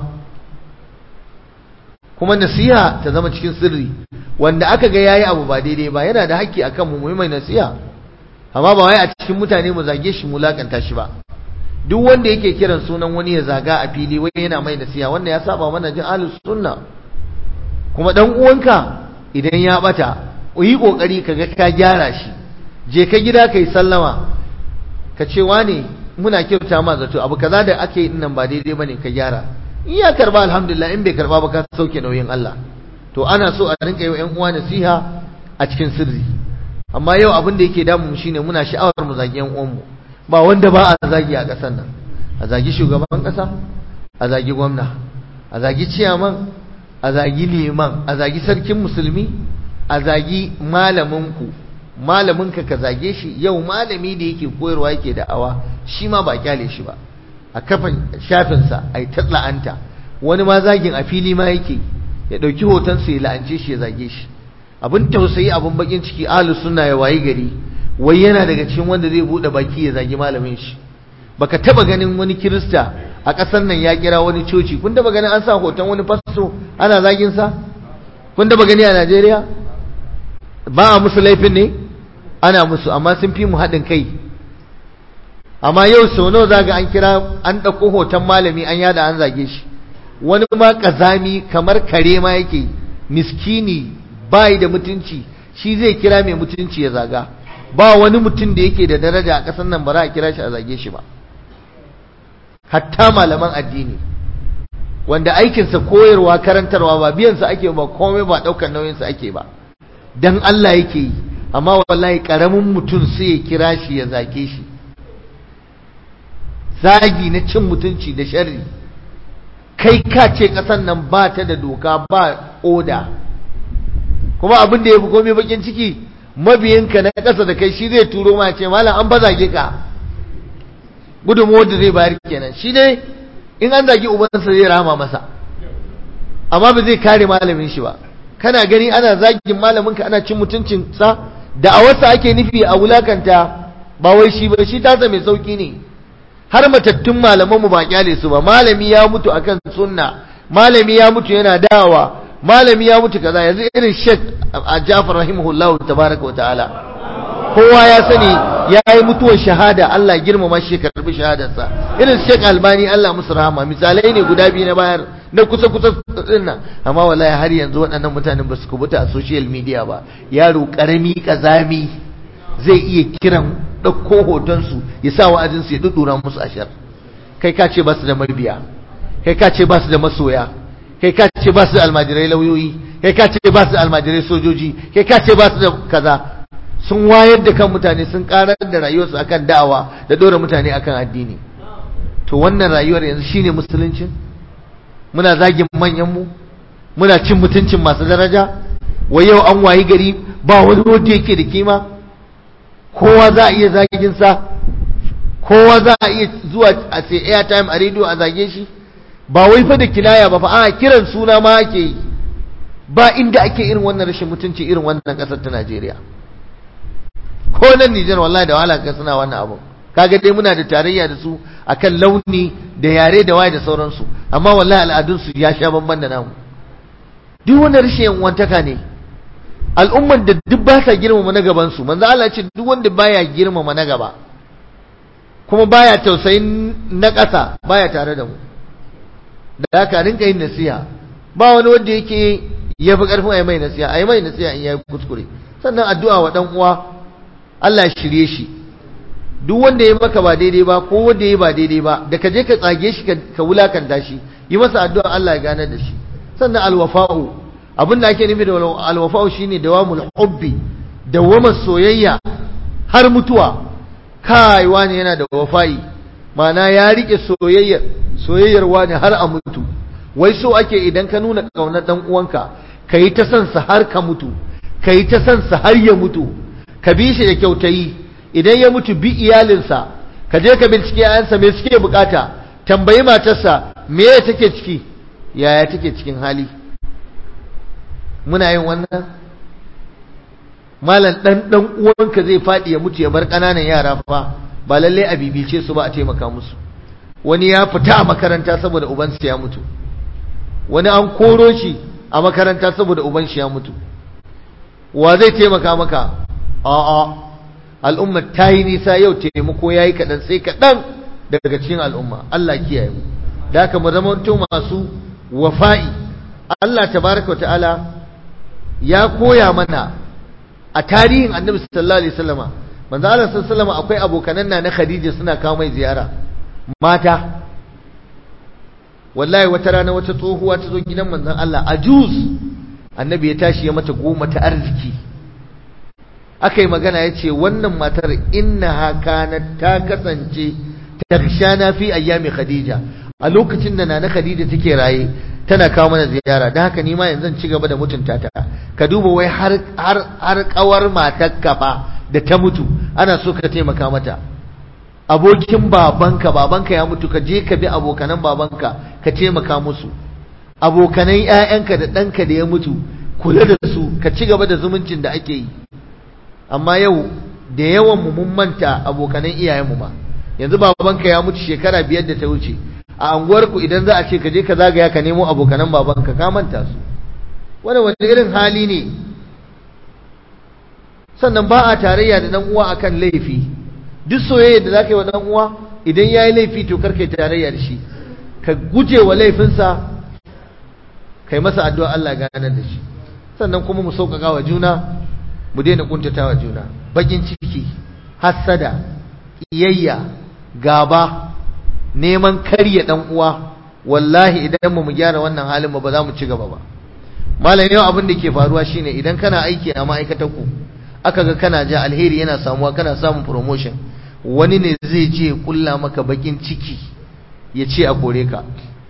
kuma nasiha ta zama cikin sirri wanda aka ga yayi abu ba daidai ba yana da haƙƙi akan mu mu mai nasiha amma ba wai a cikin mutane mu zage shi mu lakanta shi ba duk wanda yake kiran sunan wani ya zaga a fili wai yana mai nasiha wannan ya saba mana jin ahlus sunna kuma dan uwanka idan ya bata yi kokari kaga ka gyara shi je ka gida kai sallama ka ce wane muna kyauta ma zato abu kaza da ake yi nan ba daidai bane ka gyara in ya karba alhamdulillah in bai karba ba ka sauke nauyin Allah to ana so a rinka yi wa ƴan uwa nasiha a cikin sirri amma yau abin da yake damu mu shine muna sha'awar mu zagi ƴan uwanmu ba wanda ba a zagi a ƙasar nan a zagi shugaban ƙasa a zagi gwamna a zagi ciyaman a zagi liman a zagi sarkin musulmi a zagi malaminku malaminka ka zage shi yau malami da yake koyarwa yake da'awa shi ma ba kyale shi ba a kafin shafinsa a yi la'anta wani ma zagin a fili ma yake ya ɗauki hotonsa ya la'ance shi ya zage shi abin tausayi abin bakin ciki ahlu sunna ya wayi gari wai yana daga cikin wanda zai buɗe baki ya zagi malamin shi baka taba ganin wani kirista a ƙasar nan ya kira wani coci kun taba ganin an sa hoton wani fasto ana zagin sa kun taba gani a Najeriya ba a musu laifin ne ana musu amma sun fi mu haɗin kai amma yau sau nawa zaga an kira an ɗauko hoton malami an yada an zage shi wani ma ƙazami kamar kare ma yake miskini bai da mutunci shi zai kira mai mutunci ya zaga ba wani mutum da yake da daraja a ƙasar nan ba za a kira shi a zage shi ba hatta malaman addini wanda aikinsa koyarwa karantarwa ba biyansa ake ba komai ba ɗaukar nauyinsa ake ba dan Allah yake yi amma wallahi karamin mutum sai ya kira shi ya zage shi zagi na cin mutunci da sharri kai ka ce kasan nan ba ta da doka ba oda kuma abin da ya fi komai bakin ciki mabiyinka na ƙasa da kai shi zai turo ma ce malam an ba zage ka gudunmuwar da zai bayar kenan shi ne in an zagi ubansa zai rama masa amma ba zai kare malamin shi ba kana gani ana zagin malaminka ana cin mutuncinsa da a wasu ake nufi a wulakanta ba wai shi ba shi tasa mai sauki ne har matattun malamanmu ba kyale su ba malami ya mutu akan sunna malami ya mutu yana dawa malami ya mutu kaza yanzu irin Sheikh Ja'far rahimahullah tabaraka wa ta'ala kowa ya sani ya yi mutuwar shahada Allah girmama shi karbi shahadarsa irin Sheikh Albani Allah musu rahama misalai ne guda biyu na bayar na kusa kusa dinnan amma wallahi har yanzu waɗannan mutanen ba su kubuta a social media ba yaro karami kazami zai iya kiran ɗauko hotonsu ya sa wa'azinsu ya dudura musu ashar kai ka ce ba su da mabiya kai ka ce ba su da masoya kai ka ce ba su da almajirai lauyoyi kai ka ce ba su da almajirai sojoji kai ka ce ba su da kaza sun wayar da kan mutane sun karar da rayuwarsu akan da'awa da dora mutane akan addini to wannan rayuwar yanzu shine musuluncin muna zagin manyan mu muna cin mutuncin masu daraja wai yau an wayi gari ba wani wanda yake da kima kowa za a iya zagin sa kowa za a iya zuwa a sai airtime a rediyo a zage shi ba wai fa da kinaya ba fa a kiran suna ma ake yi ba inda ake irin wannan rashin mutunci irin wannan kasar ta Najeriya ko nan Nijar wallahi da wahala ka suna wannan abu kaga dai muna da tarayya da su akan launi da yare da waye da sauransu amma wallahi al'adun su ya sha bamban da namu duk wannan rashin wantaka ne al'umman da duk ba sa girmama na gaban su manzo Allah ce duk wanda baya girmama na gaba kuma baya tausayin na ƙasa baya tare da mu da haka rinka yin nasiha ba wani wanda yake ya fi ƙarfin a yi mai nasiha a yi mai nasiha in ya yi kuskure sannan addu'a wa ɗan uwa Allah shirye shi duk wanda ya maka ba daidai ba ko wanda ya ba daidai ba da ka je ka tsage shi ka wulakanta shi yi masa addu'a Allah ya gane da shi sannan alwafa'u abin da ake nufi da alwafa'u shine dawamul hubbi dawamar soyayya har mutuwa kai wani yana da wafa'i ma'ana ya rike soyayyar soyayyar wani har a mutu wai so ake idan ka nuna kaunar dan uwanka ka yi ta son sa har ka mutu ka yi ta son sa har ya mutu ka bi shi da kyautayi idan ya mutu bi iyalinsa ka je ka bincike ayansa me suke bukata tambayi matarsa me ya take ciki yaya take cikin hali muna yin wannan malam dan dan uwanka zai fadi ya mutu ya bar kananan yara fa ba lalle a bibice su ba a taimaka musu wani ya fita a makaranta saboda ubansa ya mutu wani an koro shi a makaranta saboda uban shi ya mutu wa zai taimaka maka a'a al'umma ta yi nisa yau taimako yayi kaɗan sai kaɗan daga cikin al'umma Allah kiyaye mu da haka mu zama masu wafa'i Allah tabaraka wa ta'ala ya koya mana a tarihin annabi sallallahu alaihi wasallama manzo Allah sallallahu alaihi wasallama akwai abokanan na Khadija suna kawo mai ziyara mata wallahi wata rana wata tsohuwa ta zo gidan manzon Allah ajuz annabi ya tashi ya mata goma ta arziki aka yi magana ya ce wannan matar innaha kanat ta kasance tarshana fi ayyami khadija a lokacin da nana khadija take raye tana kawo mana ziyara don haka nima yanzu ci gaba da mutunta ta ka duba wai har har har kawar matar kafa da ta mutu ana so ka taimaka mata abokin babanka babanka ya mutu ka je ka bi abokanan babanka ka taimaka musu abokanan ƴaƴanka da ɗanka da ya mutu kula da su ka ci gaba da zumuncin da ake yi amma yau da yawan mu mun manta abokanan iyayenmu ma yanzu babanka ya mutu shekara biyar da ta wuce a anguwarku idan za a ce ka je ka zagaya ka nemo abokanan babanka ka manta su wani wani irin hali ne sannan ba a tarayya da dan uwa akan laifi duk soyayya da zaka yi wa dan uwa idan yayi laifi to karka yi tarayya da shi ka guje wa laifinsa kai masa addu'a Allah ya ganar da shi sannan kuma mu sauƙaƙa wa juna mu daina kuntata wa juna bakin ciki hassada iyayya gaba neman karya dan uwa wallahi idan mu gyara wannan halin ba za mu ci gaba ba malam yau abin da ke faruwa shine idan kana aiki a ma'aikatar ku aka ga kana ja alheri yana samuwa kana samun promotion wani ne zai je kulla maka bakin ciki ya ce a kore ka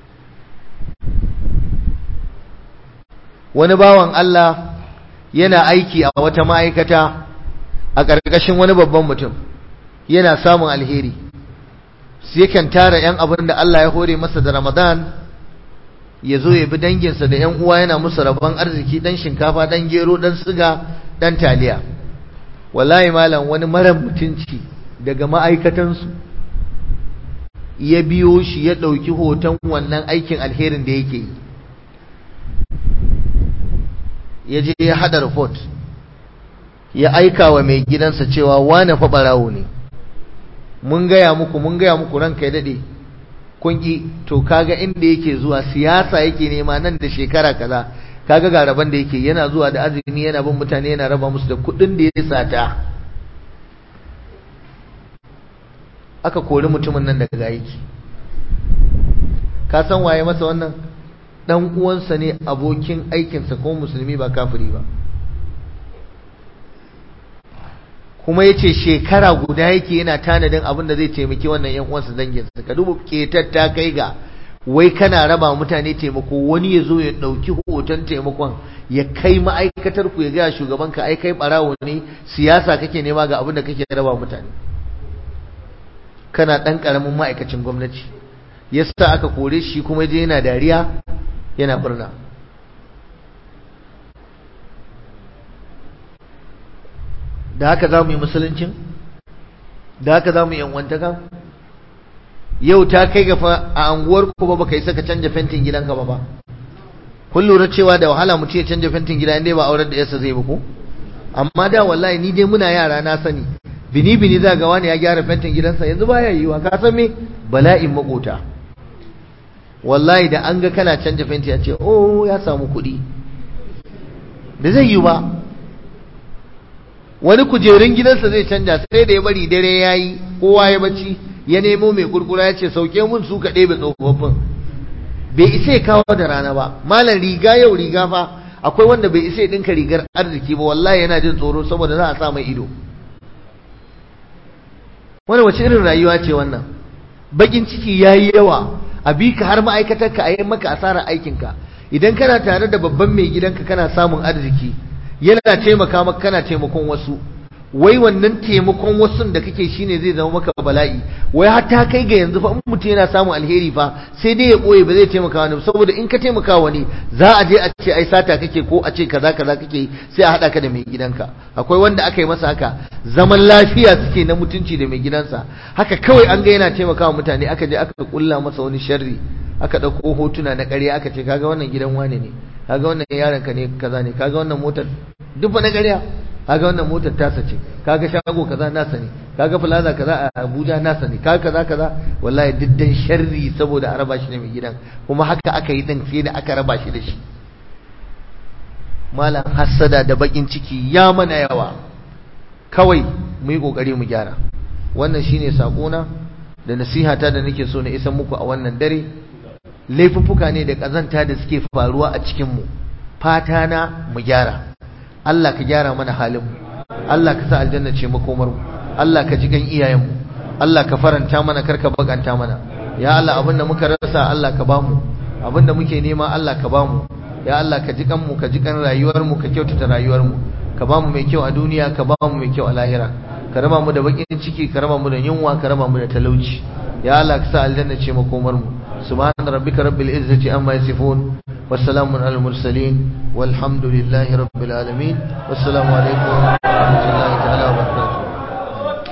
wani bawan Allah yana aiki a wata ma'aikata a ƙarƙashin wani babban mutum yana samun alheri sai kan tara 'yan abin da Allah ya hore masa da Ramadan ya zo ya bi danginsa da 'yan uwa yana musu rabon arziki dan shinkafa dan gero dan siga dan taliya wallahi malam wani mara mutunci daga ma'aikatansu ya biyo shi ya ɗauki hoton wannan aikin alherin da yake yi ya je ya haɗa report ya aika wa mai gidansa cewa wane fa ɓarawo ne mun gaya muku mun gaya muku ranka ya daɗe kun ƙi to kaga inda yake zuwa siyasa yake nema nan da shekara kaza kaga ga rabon da yake yana zuwa da azumi yana bin mutane yana raba musu da kuɗin da ya sata aka kori mutumin nan daga aiki ka san waye masa wannan dan uwansa ne abokin aikinsa ko musulmi ba kafiri ba kuma yace shekara guda yake yana tanadin abin da zai taimaki wannan yan uwansa danginsa ka duba ketar ta kai ga wai kana raba mutane taimako wani ya zo ya ɗauki hoton taimakon ya kai ma'aikatar ku ya gaya shugaban ka ai kai barawo ne siyasa kake nema ga abin da kake raba mutane kana ɗan ƙaramin ma'aikacin gwamnati yasa aka kore shi kuma je yana dariya yana murna da haka za mu yi musuluncin da haka za mu yi yanwantaka yau ta kai ga fa a anguwar ku ba baka yi saka canja fentin gidanka ba ba kun lura cewa da wahala mutum ya canja fentin gida inda ba aurar da yasa zai ba ko amma da wallahi ni dai muna yara na sani bini bini za ga wani ya gyara fentin gidansa yanzu baya yiwa ka san me bala'in makota wallahi da an ga kana canja fenti ya ce oh ya samu kuɗi da zai yi ba wani kujerun gidansa zai canja sai da ya bari dare ya yi kowa ya bacci ya nemo mai kurkura ya ce sauke mun su ka ɗebe tsofaffin bai isa ya kawo da rana ba malam riga yau riga fa akwai wanda bai isa ya ɗinka rigar arziki ba wallahi yana jin tsoro saboda za a sa mai ido wani wace irin rayuwa ce wannan bakin ciki ya yi yawa a bi ka har ma'aikatarka a yi maka asarar aikinka idan kana tare da babban mai gidanka kana samun arziki yana taimaka maka kana taimakon wasu wai wannan taimakon wasu da kake shine zai zama maka bala'i wai har ta kai ga yanzu fa in mutum yana samun alheri fa sai dai ya boye ba zai taimaka wani saboda in ka taimaka wani za a je a ce ai sata kake ko a ce kaza kaza kake sai a hada ka da mai gidanka akwai wanda aka yi masa haka zaman lafiya suke na mutunci da mai gidansa haka kawai an ga yana taimakawa mutane aka je aka kulla masa wani sharri aka dauko hotuna na ƙarya aka ce kaga wannan gidan wane ne kaga wannan yaron ka ne kaza ne kaga wannan motar duk ba na ƙarya kaga wannan motar tasa ce kaga shago kaza nasa ne kaga plaza kaza a Abuja nasa ne kaga kaza kaza wallahi diddan sharri saboda a raba shi da mai gidan kuma haka aka yi din sai da aka raba shi da shi malam hassada da bakin ciki ya mana yawa kawai mu yi kokari mu gyara wannan shine sakona da nasihata da nake so na isa muku a wannan dare laifuffuka ne da kazanta da suke faruwa a cikin mu fata na mu gyara Allah ka gyara mana halin mu Allah ka sa aljanna ce makomar mu Allah ka ji gan iyayen mu Allah ka faranta mana karka baganta mana ya Allah abinda muka rasa Allah ka bamu abinda muke nema Allah ka bamu ya Allah ka ji kan mu ka ji kan rayuwar mu ka kyautata rayuwar mu ka bamu mai kyau a duniya ka bamu mai kyau a lahira ka raba mu da bakin ciki ka raba mu da yunwa ka raba mu da talauci ya Allah ka sa aljanna ce makomar mu subhana rabbika rabbil izzati amma yasifun wassalamun alal mursalin walhamdulillahi rabbil alamin wassalamu alaikum wa rahmatullahi ta'ala